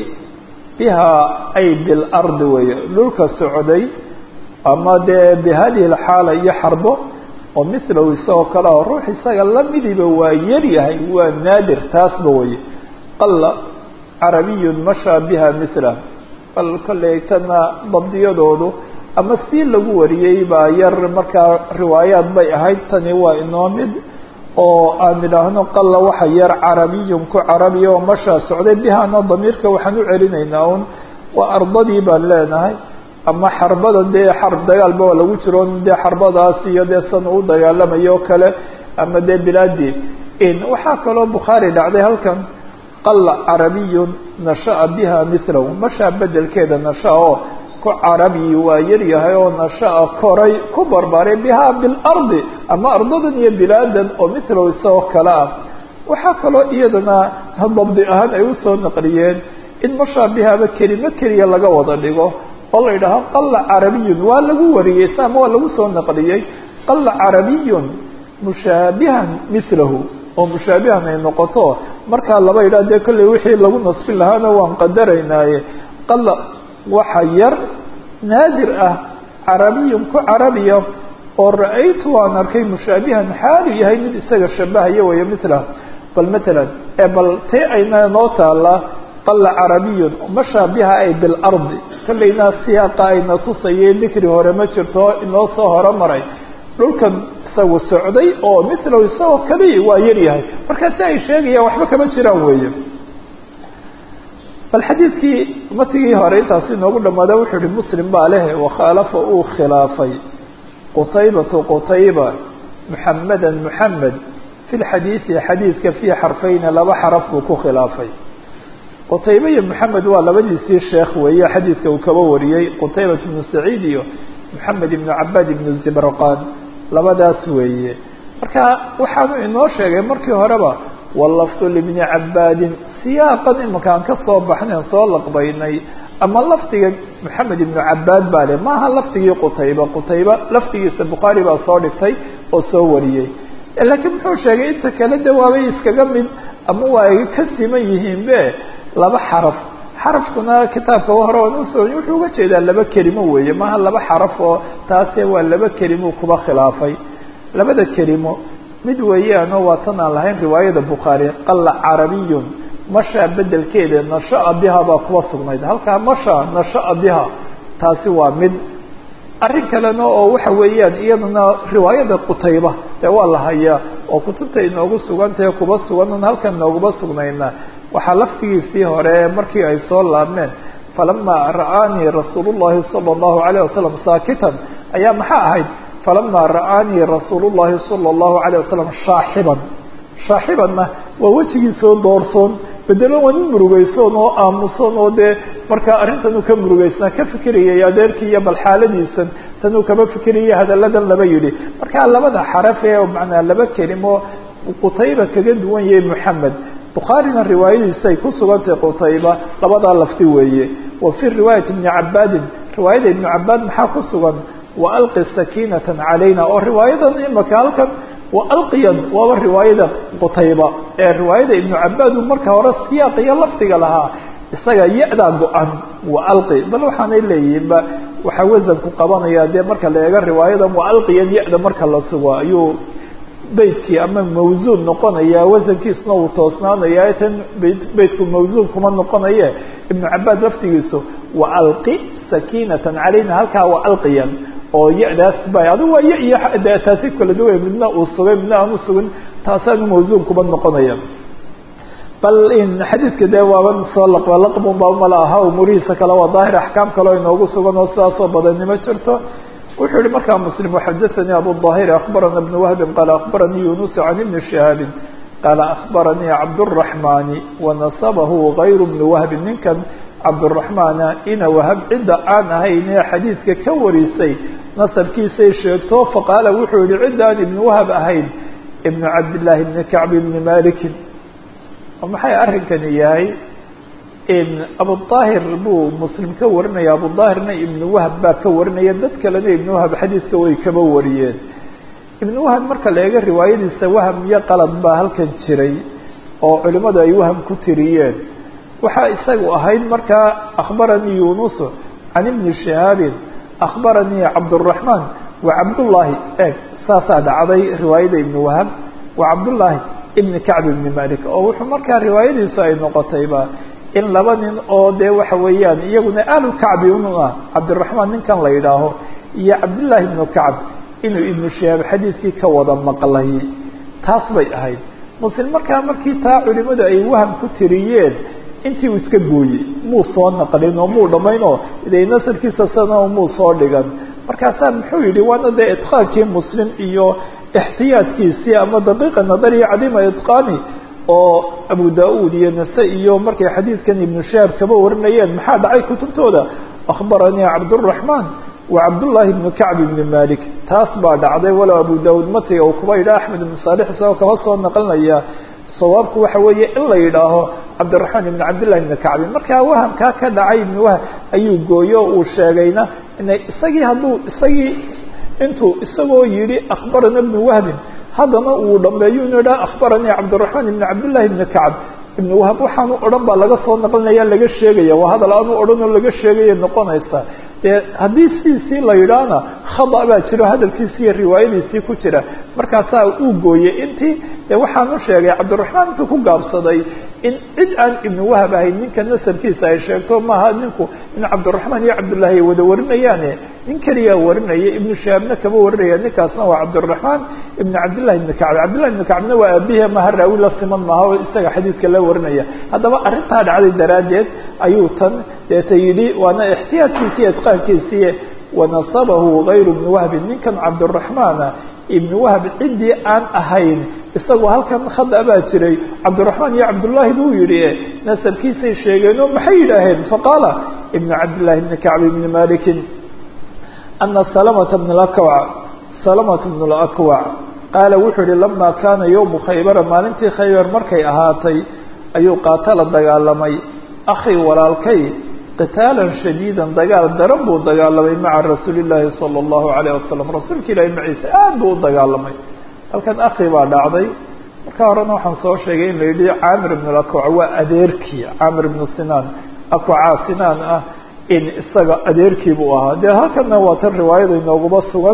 bihaa ay bilardi weeye dhulka socday ama dee bi hadihi alxaala iyo xarbo oo milahu isagoo kale ah ruux isaga lamidiba waa yaryahay waa naadir taasba weye qalla carabiyun mashaa biha milah bal kolley tana dabdiyadoodu ama si lagu wariyey baa yar markaa riwaayaad bay ahayd tani waa inoo mid oo aan idhaahno qalla waxa yar carabiyun ku carabiya oo mashaa socday bihaana damiirka waxaan u celinaynaa un waa ardadii baan leenahay ama xarbada dee xarb dagaalba waa lagu jiro dee xarbadaas iyo dee san u dagaalamayo o kale ama dee bilaadii waxaa kaloo bukhaari dhacday halkan qalla carabiyun nasha'a biha milahu mashaa bedelkeeda nasha oo ku carabi waa yaryahay oo nasha'a koray ku barbaaray bihaa bilardi ama ardadan iyo bilaadan oo milahu isagoo kale ah waxaa kaloo iyadana dabdi ahaan ay usoo naqliyeen in mashaa bihaaba kelimo keliya laga wada dhigo oo la yidhaaho qalla carabiyun waa lagu wariyey sama waa lagu soo naqliyey qalla carabiyun mushaabihan milahu oo mushaabihan ay noqoto markaa laba yidhah dee kolley wixii lagu nasbin lahaana waan qadaraynaaye qalla waxa yar naadir ah carabiyun ku carabiya oo ra-aytu waan arkay mushaabihan xaalu yahay mid isaga shabahaya weeye milah bal matalan ee bal tee ayna noo taalaa qalla carabiyun mashaa biha ay bilardi kollayna siyaaqa ayna tusayay dikri hore ma jirto inoo soo horomaray dhulkan isagu socday oo milahu isagoo kaliya waa yaryahay marka si ay sheegayaan waxba kama jiraan weeye bal xadiidkii matigii hore intaasi inoogu dhamaada wuxuu yihi muslim baa leh wakhaalafa uu khilaafay qutaybatu qutayba muxameda muxamed fi lxadiidi xadiidka fii xarfayni laba xaraf buu ku khilaafay qutaybe iyo moxamed waa labadiisii sheekh weeye xadiidka uu kaba wariyey qutaybat ibnu saciid iyo moxamed ibnu cabaad ibnu zibrqan labadaas weeye marka waxaanu inoo sheegay markii horeba walafdu libni cabaadin siyaaqan imanka aan ka soo baxnayn soo laqbaynay ama lafdiga moxamed ibnu cabaad baa le maaha lafdigii qutayba qutayba lafdigiisa bukhaari baa soo dhigtay oo soo wariyey laakiin muxuu sheegay inta kale de waabay iskaga mid ama waa ay ka siman yihiin be laba xaraf xarafkuna kitaabka hore aan usoo wuxuu uga jeedaa laba kelimo weeye maaha laba xaraf oo taase waa laba kelimo kuba khilaafay labada kelimo mid weeyaanoo waa tan aan lahayn riwaayada bukhaari qalla carabiyun mashaa bedelkeeda nasha'a biha baa kuba sugnayd halkaa mashaa nasha'a biha taasi waa mid arrin kalena oo waxa weeyaan iyadana riwaayada qutayba dee waa la hayaa oo kutubta inoogu sugantahe kuba sugan halkan inooguma sugnayna waxaa laftigiisii hore markii ay soo laabmeen falamaa ra'aanii rasuulu llahi sala allahu alayh wasalam saakitan ayaa maxaa ahayd falamaa ra'aanii rasuulu llahi sala allahu alayh wasalam shaaxiban shaaxibanna waa wejigiisoo doorsoon bedelo waa nin murugaysoon oo aamusan oo dee markaa arrintanuu ka murugaysnaa ka fikirayay adeerkii iyo bal xaaladiisan tanuu kama fikiraya hadalladan laba yidhi markaa labada xaraf ee macnaa laba kelimo qutayba kaga duwan yahay moxamed bukhaarina riwaayadiisa ay ku sugantahay qutayba labadaa lafti weeye wa fii riwaayati ibni cabaadin riwaayada ibnu cabaad maxaa ku sugan wa alqi sakiinatan calayna oo riwaayadan imaka halkan wa alqiyan waaba riwaayada qutayba ee riwaayada ibnu cabaad uu marka hore siyaaq iyo lafdiga lahaa isaga ya-daa go-an wa alqi bal waxaanay leeyihiinba waxaa wasanku qabanaya dee marka la eego riwaayadan wa alqiyan ya-da marka la sugo ayuu beytkii ama mawsuun noqonaya wasankiisuna uu toosnaanaya tan beytku mawsuun kuma noqonaye ibnu cabaad laftigiisu wa alqi sakiinatan calayna halkaa wa alqiyan oo ya-daas ba adigu waa ya iyo de taasi kala duway midna uu sugay midna aan u sugin taasaanu mawsuun kuma noqonaya bal in xadiidka dee waaban soo laqba laqbun ba umala aha umurihiisa kale waa daahir axkaam kaleo inoogu sugan oo sidaasoo badani ma jirto wuxuu yihi markaa mslim xadaثanii abu ظaahir akbarana بn wahbi qaala akbaranii yunus can ibni shihaabi qaala akbaranii cabdالرaحmani wanasabahu غayr bni wahbi ninkan cabduraxmaana ina wahab cidda aan ahayn ee xadiidka ka warisay nasabkiisay sheegto faqaala wuxuu yihi cidda aan ibnu wahab ahayn ibnu cabdillaahi ibni kacb ibni malikin maxay arrinkani yahay abudaahir buu muslim ka warinaya abudaahirna ibnu wahab baa ka warinaya dad kalena ibnu wahab xadiidka way kaba wariyeen ibnu wahab marka la eego riwaayadiisa waham iyo qalad baa halkan jiray oo culimadu ay waham ku tiriyeen waxaa isagu ahayd markaa akhbaranii yunusu can ibni shihaabin akhbaranii cabduraxmaan wa cabdullaahi eeg saasaa dhacday riwaayada ibnu wahab wa cabdullaahi ibni kacb ibni malik oo wuxuu markaa riwaayadiisu ay noqotayba in laba nin oo dee waxa weeyaan iyaguna ahlu kacbi unu ah cabdiraxmaan ninkan la yidhaaho iyo cabdullaahi ibnu kacb inuu ibnu shihaab xadiidkii ka wada maqlay taas bay ahayd muslim markaa markii taa culimadu ay waham ku tiriyeen intii uu iska gooyey muu soo naqlin oo muu dhamaynoo de nasarkiisa sana muu soo dhigan markaasaa muxuu yihi waana dee idqaankii muslim iyo ixtiyaadkiisii ama daqiiqa nadariya cadima idqaani oo abu da-uud iyo nase iyo markay xadiidkan ibnu shihaab kaba warinayeen maxaa dhacay kutubtooda akhbaranii cabduraxmaan wa cabdullaahi ibnu kacb ibni malik taas baa dhacday walow abu da-uud matiga uu kuba yidhaha axmed ibnu saalix isagoo kaba soo naqlinaya sawaabku waxa weeye in la yidhaaho cabdiraxmaan ibn cabdillahi ibni kacbi markaa wahamkaa ka dhacay ibni wahab ayuu gooyo o uu sheegayna ina isagii hadduu isagii intuu isagoo yidhi akhbarana ibnu wahbin haddana uu dhameeyo inu idhaha akhbaranii cabdiraxmaan ibni cabdillahi ibni kacb ibnu wahab waxaanu odhan baa laga soo naqlinaya laga sheegaya waa hadal aanu odhan oo laga sheegaya noqonaysa dee haddii sidiisii la yidhaahna khada baa jiro hadalkiisii iyo riwaayadiisii ku jira markaasaa uu gooyey intii de waxaan u sheegay cabdiraxmaan intuu ku gaabsaday in cid aan ibnu wahab ahayn ninka nasabkiisa ay sheegto maaha ninku in cabdiraxmaan iyo cabdullaahi ay wada warinayaane nin keliyaa warinaya ibnu shahaabna kama warinaya ninkaasna waa cabdiraxmaan ibnu cabdillahi ibni kacb cabdillahi ibni kacbna waa aabihi maha raawi la siman maaha oo isaga xadiidka la warinaya haddaba arrintaa dhacday daraaddeed ayuu tan deeta yidhi waana ixtiyaadkiisi iyo idqaankiisii wanasabahu gayru ibni wahbin ninkan cabdiraxmaana ibni wahb ciddii aan ahayn isagoo halkan khada baa jiray cabdiraxmaan iyo cabdullaahi buu yihi nasabkiisay sheegeen oo maxay yidhaaheen faqaala ibnu cabdillahi ibni kacb ibni malikin ana salamata bn lakwac salamata bn lakwac qaala wuxuu yihi lama kaana yowmu khaybara maalintii khaybar markay ahaatay ayuu qaatala dagaalamay akhi walaalkay qitaalan shadiidan dagaal daran buu dagaalamay maca rasuuli llaahi sala allahu alayh wasalam rasuulka ilaahi maciise aad buu u dagaalamay halkan akhi baa dhacday marka horena waxaan soo sheegay in la yidhi caamir ibn lakwac waa adeerkii caamir ibnu sinaan akwacaa sinaan ah in isaga adeerkii buu ahaa dee halkanna waa tan riwaayada inooguma sugan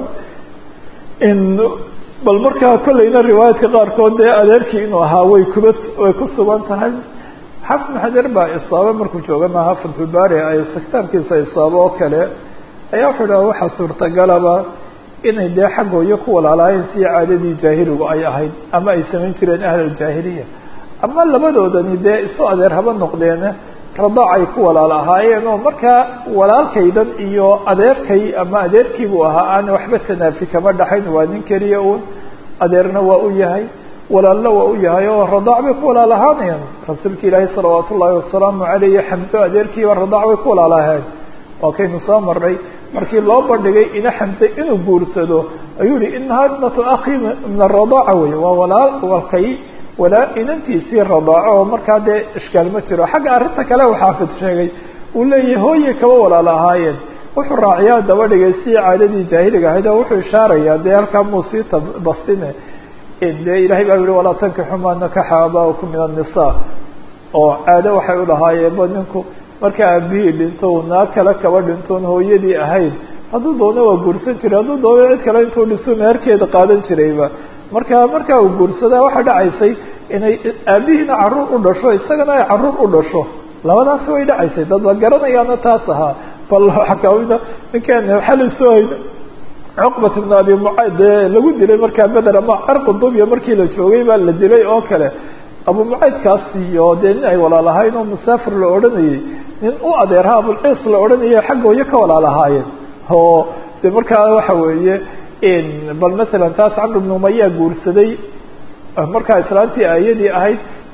in bal markaa kolleyna riwaayaadka qaarkood dee adeerkii inuu ahaa way kuba way ku sugan tahay xafid bn xajar baa isaabo markuu jooga maaha fatxulbaari ay kitaabkiisa isaabo oo kale ayaa wuxuu dhaha waxaa suurtagalaba inay dee xaggooyo ku walaalaayeen sidii caadadii jaahiligu ay ahayd ama ay samayn jireen ahl aljaahiliya ama labadoodani dee isu adeer haba noqdeene radaac ay ku walaal ahaayeen oo markaa walaalkaydan iyo adeerkay ama adeerkiibuu ahaa aan waxba tanaafi kama dhaxayn waa nin keliya uun adeerna waa u yahay walaalna waa u yahay oo radaac bay ku walaal ahaanayaan rasuulka ilaahi salawaat ullaahi wasalaamu caleyh xamso adeerkiiba radaac bay ku walaal ahayn waa kaynu soo marnay markii loo bandhigay ina xamse inuu guursado ayuu yihi inahaa ibnatu akhi min aradaaca wey waa walaal walkay walaa inantiisii radaaco oo markaa dee ishkaal ma jiro xagga arrinta kale u xaafid sheegay uu leeyahay hooyay kaba walaal ahaayeen wuxuu raaciyaa daba dhigay sidii caadadii jaahiliga ahayd oo wuxuu ishaarayaa dee halkaa muu sii bastine dee ilahay baa yihi walaa tankixu maa nakaxa aaba'ukum min annisaa oo caado waxay u lahaayeenba ninku marka aabihii dhinto uu naag kale kaba dhintoon hooyadii ahayn hadduu doono waa guursan jiray hadduu doono cid kale intuu dhisu meherkeeda qaadan jirayba marka markaa uu guursadaa waxaa dhacaysay inay aabihiina caruur u dhasho isagana ay caruur u dhasho labadaasi way dhacaysay dad la garanayaana taas ahaa bal waxaa kamida ninkan xali soo hayno cuqbat ibn abi mucayd dee lagu dilay markaa beder ama arqudubya markii la joogay baa la dilay oo kale abu mucaydkaas iyo dee nin ay walaal ahayn oo musaafir la odhanayay nin u adeerha abulciis la odhanayay xaggooyo ka walaal ahaayeen oo de markaa waxa weeye bal masalan taas camr ibn umaya guursaday markaa islaantii aayadii ahayd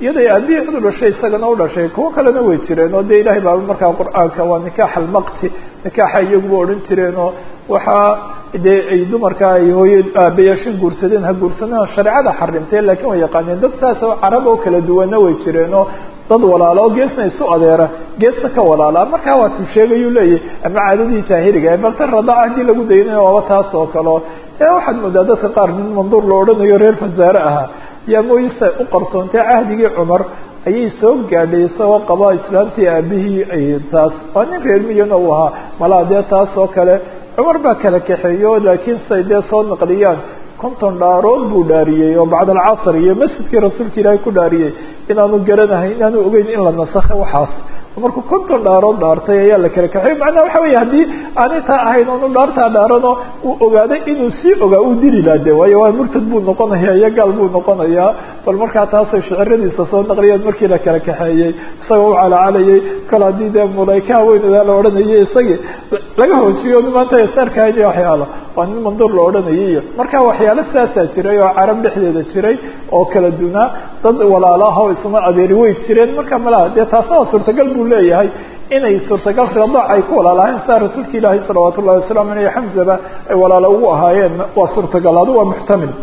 iyaday aabihii cid u dhashay isagana u dhashay kuwo kalena way jireen oo dee ilahay baa markaa qur-aanka waa nikaax almaqti nikaaxa iyaguba odhan jireen oo waxaa dee ay dumarka ay hooye aabayaashin guursadeen ha guursadeen shareecada xarimtee laakiin way yaqaaneen dad saas oo carab oo kala duwana way jireen oo dad walaala oo geesna isu adeera geesna ka walaalaa markaa waa tu sheegayuu leeyahy ama caadadii jaahiliga bal tan radaca haddii lagu daynayo waaba taas oo kaleo ee waxaad moodaa dadka qaar nin manduur la odhanayo reer fasaare ahaa yaa mooyisa u qarsoontay cahdigii cumar ayay soo gaadhay isagoo qaba islaamtii aabihii ay taas waa nin reer miyana uu ahaa malaa dee taas oo kale cumar baa kala kaxeeyo laakiin say dee soo naqliyaan konton dhaarood buu dhaariyey oo bacd alcasr iyo masjidkii rasuulka ilaahay ku dhaariyey inaanu garanahayn inaanu ogeyn in la nasakhay waxaas markuu konton dhaarood dhaartay ayaa la kala kaxeey macnaha waxa weya haddii aanay taa ahayn oonu dhaartaa dhaarano uu ogaaday inuu sii ogaa uu dili laa de waayo waa murtad buu noqonaya iyo gaal buu noqonayaa bal markaa taasay shiciradiisa soo naqliyeen markii la kala kaxeeyey isagoo u calaacalayay kol haddii dee mulayka haweenadaa la odhanayay isagii laga hoojiyo maanta sarkahayn iyo waxyaalo waa nin manduur la odhanayay iyo marka waxyaalo saasaa jiray oo carab dhexdeeda jiray oo kala dunaa dad walaalaha oo isuma adeeri way jireen marka malaha dee taasna waa suurtagal buu leeyahay inay suurtagal radaac ay ku walaalahayn saa rasuulka ilaahi salawaat ullahi wasalaamu aleyh xamzaba ay walaalo ugu ahaayeen waa suurtagal adu waa muxtamil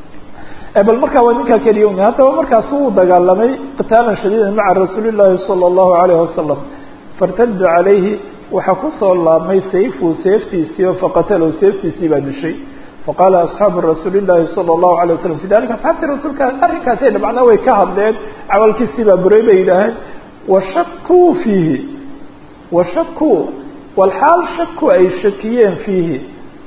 bal markaa waa ninkaa keliya un haddaba markaas uu dagaalamay qitaalan shadiidan maca rasuuli llahi sala allahu alayh wasalam fartadda calayhi waxaa kusoo laabmay sayfu seeftiisii oo faqatalow seeftiisii baa dishay faqaala asxaabu rasuuli llahi sala allahu alay wasalam fi dalika asxaabtii rasuulka arrinkaasi macnaa way ka hadleen camalkiisii baa buray bay yidhaaheen washakuu fiihi washakuu walxaal shaku ay shakiyeen fiihi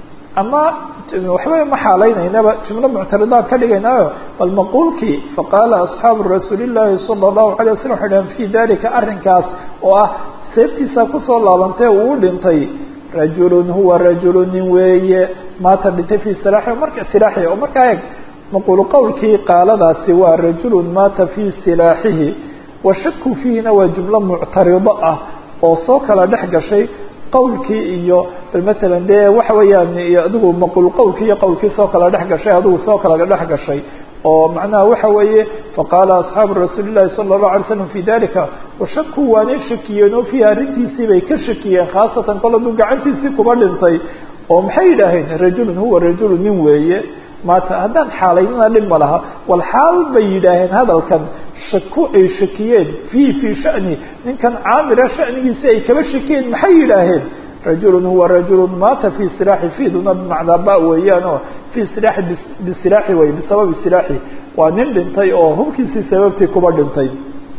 ama waxba ma xaalaynaynaaba jumlo muctaridaan ka dhigaynaayo bal maquulkii faqaala asxaabu rasuuli llahi sala allahu alay wasalam waxay dhaheen fi dalika arrinkaas oo ah seeftiisa kusoo laabantee uu dhintay rajulun huwa rajulu nin weeye maata dhintay fi silaaxi marka silaaxihi oo markaa eeg maquulu qowlkii qaaladaasi waa rajulun maata fi silaaxihi washaku fiihina waa jumlo muctarido ah oo soo kala dhex gashay qowlkii iyo masalan dee waxa weeyaan adigu maquul qowlkii iyo qowlkii soo kala dhex gashay adigu soo kala dhex gashay oo macnaha waxa weeye faqaala asxaabu rasuuli llahi sala allahu alay slam fi dalika washaku waanay shakiyeen oo fiihi arrintiisii bay ka shakiyeen khaasatan kol aduu gacantiisii kuba dhintay oo maxay yidhaaheen rajulun huwa rajulu nin weeye maata haddaan xaalaynana dhib ma laha wal xaal bay yidhaaheen hadalkan shaku ay shakiyeen fiihi fii shani ninkan caamira shanigiisi ay kaba shakiyeen maxay yidhaaheen rajulun huwa rajulun maata fi silaaxi fiiduna bimacnaa ba weeyaan oo fi silaaxi bisilaaxi wey bisababi silaaxi waa nin dhintay oo hubkiisii sababtii kuba dhintay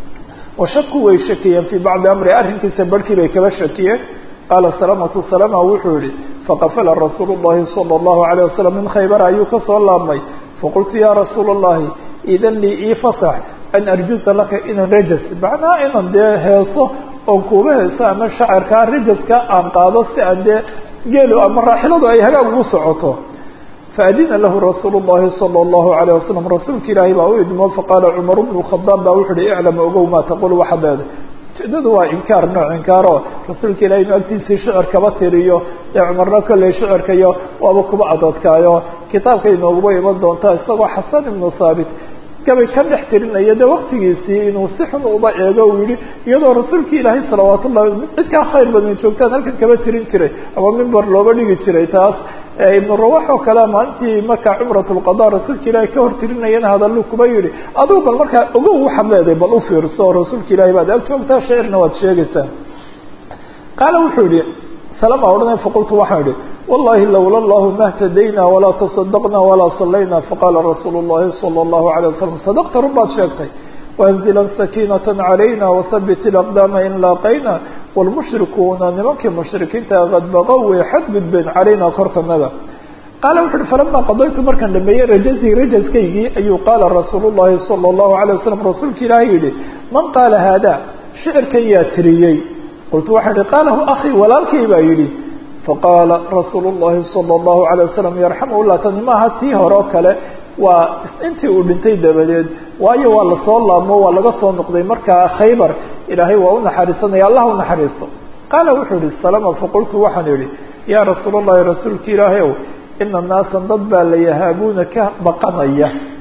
washaku way shakiyeen fii bacdi amri arrinkiisa barhkii bay kaba shakiyeen qaala salamatu salama wuxuu yihi faqafala rasuulu llahi sala allahu alayh wasalam min khaybar ayuu kasoo laabmay faqultu ya rasuula allahi idan lii ii fasax an arjusa laka inan rajas macnaha inan dee heeso oon kuuba heeso ama shacirkaa rajaska aan qaado si aan dee geelu ama raaxiladu ay hagaag ugu socoto faadina lahu rasuulu llahi sala allahu alayh wasalam rasuulka ilaahi baa u idmo faqaala cumar bnu khadaab baa wuxu uhi iclam ogow maa taqul waxaad leedahay ujeedadu waa inkaar nooc inkaaro rasuulka ilahi inu agtiisii shicir kaba tiriyo dee cumarna kolley shicirkayo waaba kuba adadkaayo kitaabka inooguba iman doonta isagoo xasan ibnu thaabit gabay ka dhex tirinaya de waktigiisii inuu si xun uba eego uu yihi iyadoo rasuulka ilaahay salawaat ullahi cid kaa khayr badan joogtaan halkan kaba tirin jiray ama mimber looga dhigi jiray taas ibnu rawax oo kale maalintii markaa cumrat lqada rasuulka ilaahay ka hor tirinayana hadallu kuba yihi adugu bal markaa ogow waxaad leedahay bal u fiirso rasuulka ilahay baad ag joogtaa shacirna waad sheegaysaa qaala wuxuu yihi salama odhanay faqultu waxaan idhi wallahi lowla allahu ma htadayna walaa tasadaqna walaa salayna faqala rasuulu llahi sala allahu alayh wasalam sadaqta run baad sheegtay waanzilan sakiinata calayna wahabit ilaqdaama in laaqayna wlmushrikuuna nimankii mushrikiinta qad baqow way xadgudbeen calayna korkanada qaala wuxu uhi falama qadaytu markaan dhameeyey rajazii rajaskaygii ayuu qaala rasuulu llahi sala allahu alayh wasalam rasuulka ilaahay yihi man qaala haada shicirkan yaa tiriyey qultu waxaan ihi qaalahu akii walaalkay baa yidhi faqaala rasuulu llahi sala allahu alay wasalam yarxamu llah tani maaha tii hore oo kale waa intii uu dhintay dabadeed waayo waa lasoo laabmo waa laga soo noqday markaa khaybar ilaahay waa u naxariisanaya allah u naxariisto qaala wuxuu yihi salama faqultu waxaan idhi yaa rasuul allahi rasuulka ilaahay ow ina naasan dad baa la yahaabuuna ka baqanaya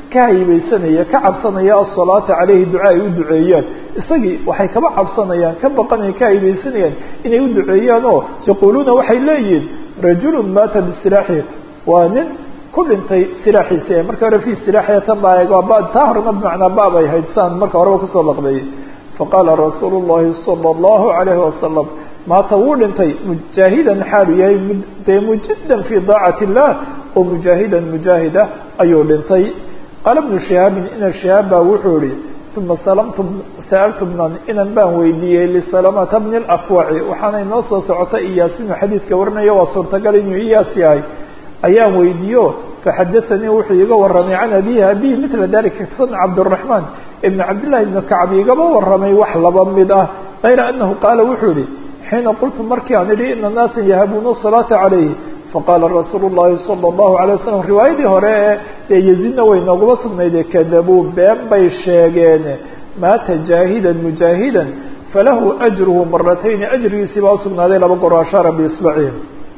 ka haybaysanaya ka cabsanaya asalaata caleyhi duca ay u duceeyaan isagii waxay kaba cabsanayaan ka baqanaya ka haybaysanayaan inay u duceeyaan oo yaquuluuna waxay leeyihiin rajulu maata bisilaaxi waa nin ku dhintay silaaxiisa ee marka hore fi silaaxiya tan baa eeg ba taa horena bimacnaa baab ay hayd saan marka horeba kusoo laqbeeyey faqaala rasuulu llahi sala allahu calayhi wasalam maata wuu dhintay mujaahidan xaalu yahay dee mujidan fii daacati illah oo mujaahidan mujaahida ayuu dhintay qaala bnu shihaabin ina shihaab baa wuxuu ihi uma salamtu sa'altu bnan inan baan weydiiyey lisalamata bni lakwaci waxaana inoo soo socota iyaas inuu xadiidka warinayo waa suurtagal inuu iyaas yahay ayaan weydiiyo faxadaanii wuxuu iiga waramay can abihi abihi mila dalika san cabdiraxmaan ibn cabdillahi ibni kacb igaba waramay wax laba mid ah kayra anahu qaala wuxuu yihi xiina qultu markii aan idhi ina naasa yahabuuna salaata calayhi faqaala rasuulu llahi sala allahu alay wasalam riwaayadii hore ee dee yaziidna way nooguma sugnaydee kadabuu been bay sheegeen maata jaahidan mujaahidan falahu ajruhu maratayni ajrigiisii baa usugnaaday laba goro ashaara biisbacihi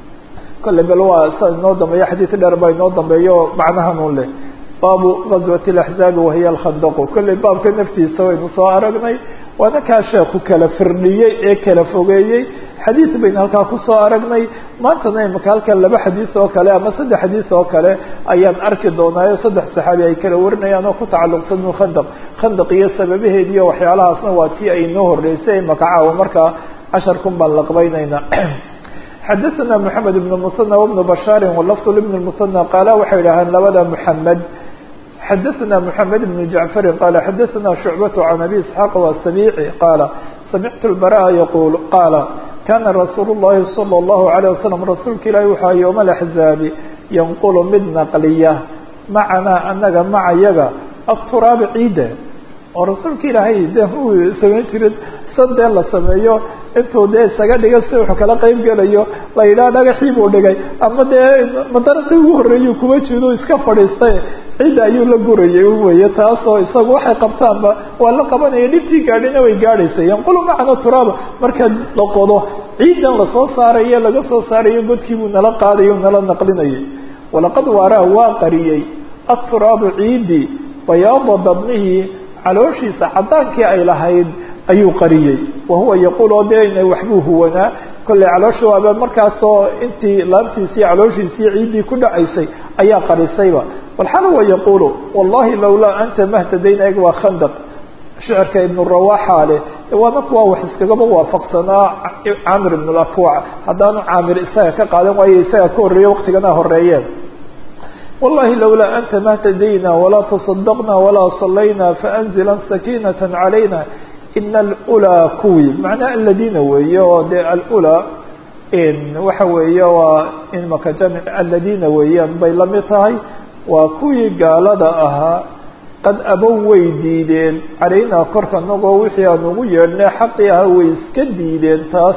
kole bal waa sa inoo dambeeyo xadiid dheer baa inoo dambeeyo macnahan un leh baabu gazwati alaxzaabi wahiya alkhandaqu kolley baabka naftiisa waynu soo aragnay waana kaa sheeku kala firdhiyey ee kala fogeeyey xadiid baynu halkaa kusoo aragnay maantana imaka halkan laba xadiis oo kale ama saddex xadiis oo kale ayaan arki doonaayo saddex saxaabi ay kala warinayaan oo ku tacalluqsan min khandaq khandaq iyo sababaheed iyo waxyaalahaasna waa tii ay inoo horreysay imaka caawa markaa casharkun baan laqbaynaynaa xadaثna mحamed بن msنى وبن bashاar wlfظ لبن المsنى qaala waxay idhaaheen labada mحamed xadaثna mحamed بن jaعفari qaala xadaثna شhucbaة عan abi isحاaq وasaبيci qaala samictu الbarا yqul qaala kana rasuul الlahi slى الlahu عalيه waslم rasuulka ilahi waxaa yوم الأحزaabi yanqul mid naqliya macanaa anaga macayaga aلturaabi ciida oo rasuulka ilaahay de uu samayn jirin san dee la sameeyo intuu dee isaga dhiga si wuxuu kala qeyb gelayo la yidhaha dhagaxii buu dhigay ama dee madaraqii ugu horreeyuu kuma jido iska fadhiistay cidda ayuu la gurayay weye taasoo isagu waxay qabtaanba waa la qabanaya dhibtii gaadhina way gaadhaysa yanqulu macana turaaba marka la qodo ciidan lasoo saarayo laga soo saarayo godkii buu nala qaadayo nala naqlinayay walaqad waaraa waa qariyey aturaabu ciidi bayaada dabnihii calooshiisa caddaankii ay lahayd ayuu qariyey wahuwa yaquul oo dee ina waxbuu huwanaa kolley caloosha waaba markaasoo intii laabtiisii calooshiisii ciiddii ku dhacaysay ayaa qarisayba walxaala wa yaquulu wallahi lawlaa anta mahtadayna eg waa khandaq shicirka ibnu rawaxa leh waana kuwa wax iskagaba waafaqsanaa camir ibn lakwac haddaanu caamir isaga ka qaadan waayo isaga ka horreeye waktigana horeeyeen wallahi lawlaa anta mahtadayna walaa taصadaqna walaa salayna faanzila sakiinata calayna ina alulaa kuwii macnaa aladiina weeye oo dee alulaa waxa weeye waa imaka jamc aladiina weeyaan bay la mid tahay waa kuwii gaalada ahaa qad abow way diideen calaynaa korka nagoo wixii aan ugu yeedhnay xaqii ahaa way iska diideen taas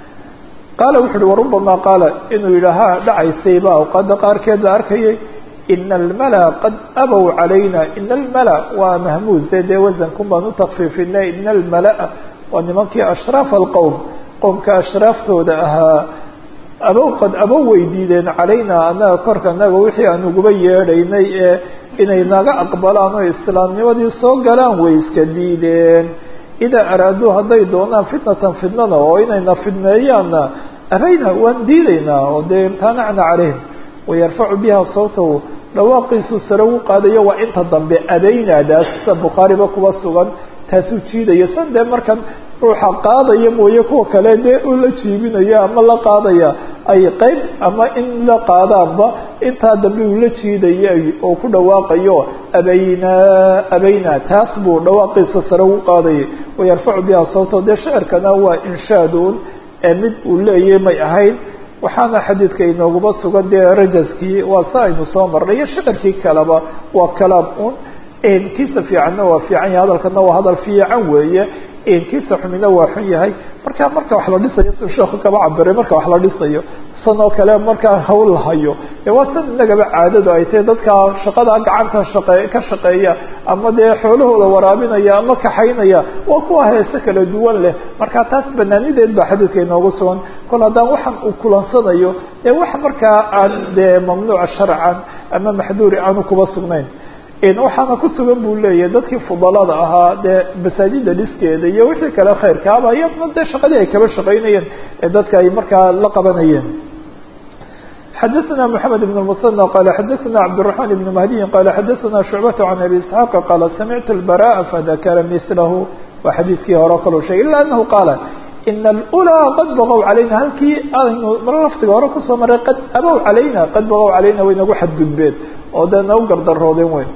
qaala wuxu uhi warubamaa qaala inuu yidhaaha dhacaysayba awqaada qaarkeed la arkayay ina almala qad abow calayna ina almala waa mahmuuse dee wasankun baan u takfiifinay ina almalaa waa nimankii ashraafa alqowm qowmka ashraaftooda ahaa abow qad abow way diideen calayna annaga korka naga wixii aan uguba yeedhaynay ee inay naga aqbalaan oo islaamnimadii soo galaan way iska diideen idaa araaduu hadday doonaan fitnatan fitnada oo inayna fidneeyaanna abayna waan diidaynaa oo dee imtaanacna calayhim wayarfacu biha sawtahu dhawaaqiisuu sare u qaadayo waa inta dambe abaynaadaas sida bukhaariba kuba sugan taasuu jiidayo san dee markan ruuxa qaadaya mooye kuwa kale dee uu la jiibinayo ama la qaadaya ay qeyb ama in la qaadaanba intaa dambe uu la jiidaya oo ku dhawaaqayo abaynaa abaynaa taas buu dhawaaqiisa sare u qaadayay wayarfacu biha sawtahu dee shicirkana waa inshaadun ee mid uu leeyahy may ahayn waxaana xadiidka inooguba sugan dee rajaskii waa sa aynu soo marnay iyo shicirkii kaleba waa kalaam un kiisa fiicanna waa fiican yahay hadalkana waa hadal fiican weeye kiisa xumina waa xun yahay marka marka wax la dhisayo si sheeku kaba cabiray marka wax la dhisayo san oo kale markaa hawl la hayo waa san inagaba caadadu ay tahay dadka shaqada gacanta shaqe ka shaqeeya ama dee xoolahooda waraabinaya ama kaxaynaya waa kuwa heese kala duwan leh marka taas banaanideed baa xadiidka inoogu sugan kol haddaan waxaan uu kulansanayo ee wax markaa aan dee mamnuuca sharcan ama maxduuri aanu kuba sugnayn waxaana ku sugan buu leeyahay dadkii fudalada ahaa dee masaajida dhiskeeda iyo wixii kale khayrkaaba iyadna dee shaqadii ay kaba shaqaynayeen ee dadka ay markaa la qabanayeen xadaثna mحamed بن المثنى qال xadaثna cبدالرحمن بن مهدي qال xadaثna شhuعبة عن أbي اسحاaq qال samعtu البراء fذakra mثlh waa xadiidkii hore kaloo sheegay ilا أنه qاaل in الأولى qad bغw عalayna halkii aynu mar laftiga hore kusoo maray qad abow عalayna qad bغw عalayna way nagu xadgudbeen oo dee nagu gardaroodeen weyn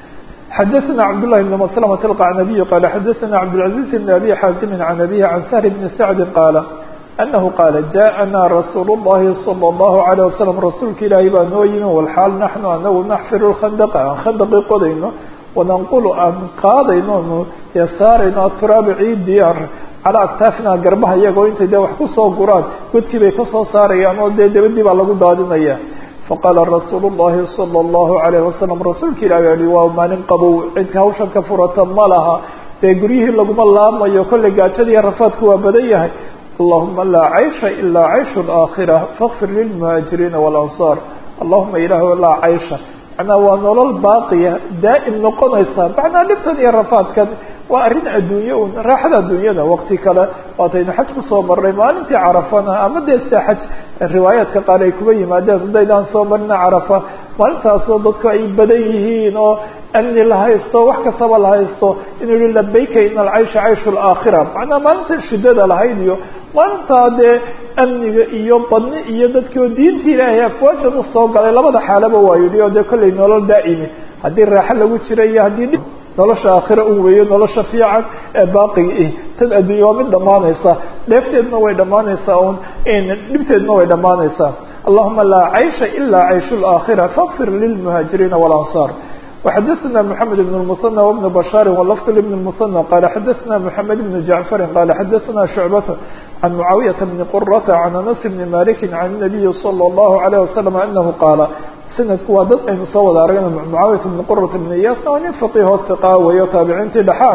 xadaثna cبداللahi بن مسلمة القعنبي qال xadaثna cبدالعزيز بن أbي xاaزم عن أbيه عن سهل بن سعد qاaل أنه qاaل جاءnا رsuuل اللhi صلى الله عليه وسلم rasuulka ilaahay baa noo yimi والxaal naحnu anagu naxfir الkhandqa aan khandqi qodayno wananqulu aan qaadayno nu saarayno aturaaba ciidii calaa aktaafina garbaha iyagoo intay dee wax kusoo guraan godkii bay kasoo saarayaan oo dee dabadii baa lagu daadinaya faqaala rasuul الlahi salى الlahu عalayه wasalam rasuulka ilahi yihi waa maalin qabow cidka hawshan ka furata ma laha dee guryihii laguma laamayo kolley gaajadiiyo rafaadku waa badan yahay allahuma laa caysha ilaa cayshu اlaakhira fakfir lilmuhaajiriina walansaar allahuma ilaah laa caysha macnaa waa nolol baaqiya daa'im noqonaysa macnaa dhibtan iyo rafaadkan waa arrin adduunye un raaxada adduunyada wakti kale waataynu xaj kusoo marnay maalintii carafana ama dee sida xaj riwaayaadka qaar ay kuba yimaadeen hadaydaan soo marina carafa maalintaasoo dadku ay badan yihiin oo amni la haysto wax kastaba la haysto inuu yihi labayka ina alcaysha cayshu alaakhira macnaa maalinta shidada lahayd iyo maalintaa dee amniga iyo badni iyo dadkii oo diinta ilaahay afwaajan usoo galay labada xaalaba waa yidhi oo dee kollay nolol daa'imi haddii raaxo lagu jira iyo haddii dhib nolosha aakhira un weeyo nolosha fiican ee baaqiga ih tan adduunya waa mid dhammaanaysa dheefteedna way dhammaanaysaa un dhibteedna way dhammaanaysaa allahuma laa caysha ilaa cayshu laakhira fakfir lilmuhaajiriina walansaar وxadثna محamed بن المثنى وبن بشhاr ولفظ بن المثنى qال xadثna محamed بن جعفر qال xadثna شhuعبة عن معاaوية بن قرة عن أنس بن مالك عن النبي صلى الله عليه وسلم أنه qاaل snadku waa dad aynu soo wada aragna معaaوية بن qرة بن iyاsna waa nin فقيهoo ثقا weeyo taabiciintii dhexaan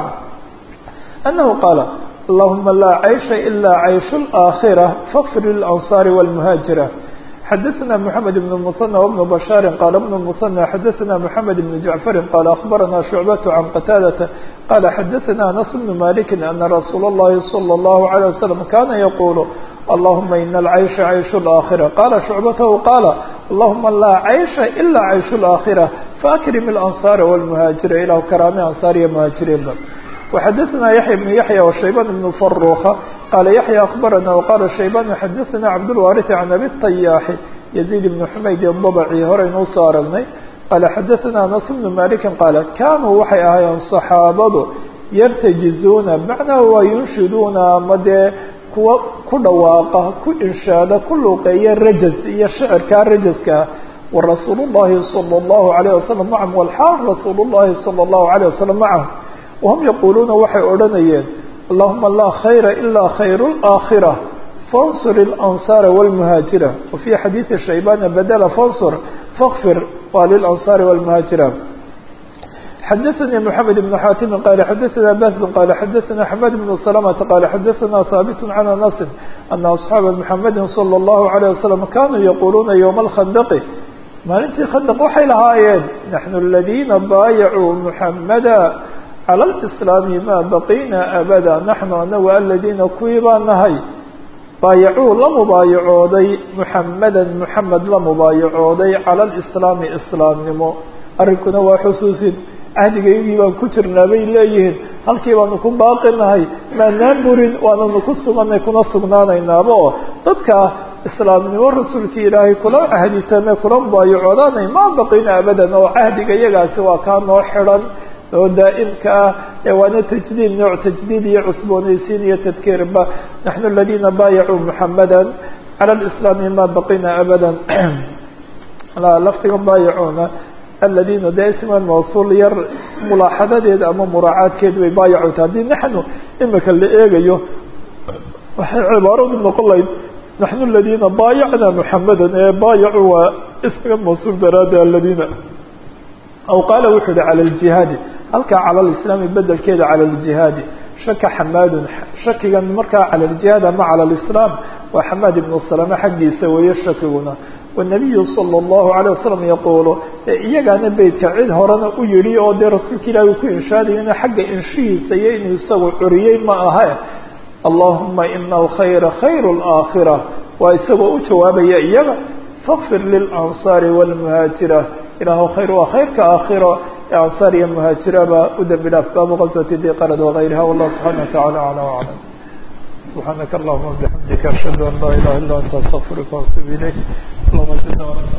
أنه qاaل اللهma lا عيشha إلا عيش الآخرة فاغفر للأنصار والمهاaجرة xdثna محamed بن المثنى وبن بشhاr qال بن المثنى xdثna محamed بن جعفر qال أخبرna شhuعبة عن qتاadة qال xdثna أنس بن مالك أن رsuuل اللhi صلى الله عليه وسلم kاna يقuل اللهma إن العيشha عيش الآخرة qال شhuعبته qاaل اللهma lا عيشha إلا عيش الآخرة فأkرم الأنصار والمهاaجiر ilah kراami أنصاr iyo مهاaجiriinba وxdثna يحيى بن يحيى وشhيبان بن فروخة qال يحيى أخبرنا وqال شhيبان xdثna cبدالوارث عن أbي الطyاح يزيد بن حmayd الضبعي horaynu usoo aragnay qال xdثna أنس بن مالك qال kanuu waxay ahaayeen صحaabadu yarتجiزuna معنaa waa yunshiduuna ama dee kuwa ku dhawaaqa ku inshaada ku luuqeeya rajز iyo shicirkaa rajزka ورasuul الlahi صلى الله عليه وسلم معهم والxاal رasuul الlahi صلى الله عليه وسلم معهم وهم يقuluuna waxay odhanayeen اللهma lا khayra إlا khayr الآkhرة فانصر الأنصار والمهاaجرة وفي xadيiثi شhيبان bdل فانصر فاغفر waa للأنصار والمهاaجرة xdثnي محمد بن xاtم qال xdثna bس qال xdثna حماد بن سلمة qال xdثna ثابت عن أنس أن أصحاaب محمد صلى الله عليه وسلم kanوا يقuluuna يوم الخندق maalintii khandq waxay lahaayeen نحن الذيna bاayعوا محمدا calى اlإسلاami ma baqina abada naxnu anagu aladiina kuwii baa nahay baayacuu la mubaayacooday muxamada muxamed la mubaayacooday cala اlislaami islaamnimo arrinkuna waa xusuusin cahdigaygii baan ku jirnaa bay leeyihiin halkii baanu ku baaqinahay maanaan burin waananu ku suganay kuna sugnaanaynaaba oo dadka islaamnimo rasuulkii ilaahay kula cahditame kula mubaayacoodaanay ma baqina abadan oo cahdiga iyagaasi waa kaa noo xidhan oo daa'imka ah ee waana tajdiid nooc tajdiid iyo cusboonaysiin iyo tadkiirba naxnu aladiina baayacuu muxamada cala lislaami ma baqina abada laftiga baayacuuna aladiina de isman mawsuul yar mulaaxadadeeda ama muraacaadkeed bay baayacuta haddii naxnu imika la eegayo waxay cibaaradu noqon lahayd naxnu aladiina baayacna muxamada ee baayacuu waa ismiga mawsuul daraada aladiina aw qaala wuxuu yihi cala ljihaadi halkaa cala lislaami bedelkeeda cala ljihaadi shaka xamaadun shakigan markaa cala ljihaad ama cala lislaam waa xamaad ibnu salame xaggiisa weeye shakiguna wanabiyu sala allahu alayh wasalam yaquulu iyagaana beytka cid horena u yihi oo dee rasuulka ilahi uu ku inshaadayona xagga inshihiisa iyo inuu isagu curiyey ma aha allahuma ina alkhayra khayru laakhira waa isagoo u jawaabaya iyaga fakfir lilansaari walmuhaajira ilaahu khayr waa khayrka aakhiro ee ansaar iyo muhaajiraba u dembi dhaaf baabu qaswati diqarad wagayriha wallah subxana wa tacala acla aclam subxaanaka allahuma bixamdika ashhadu an laa ilaha illa anta astaqfiruka waatuub ilayk allahuma zidna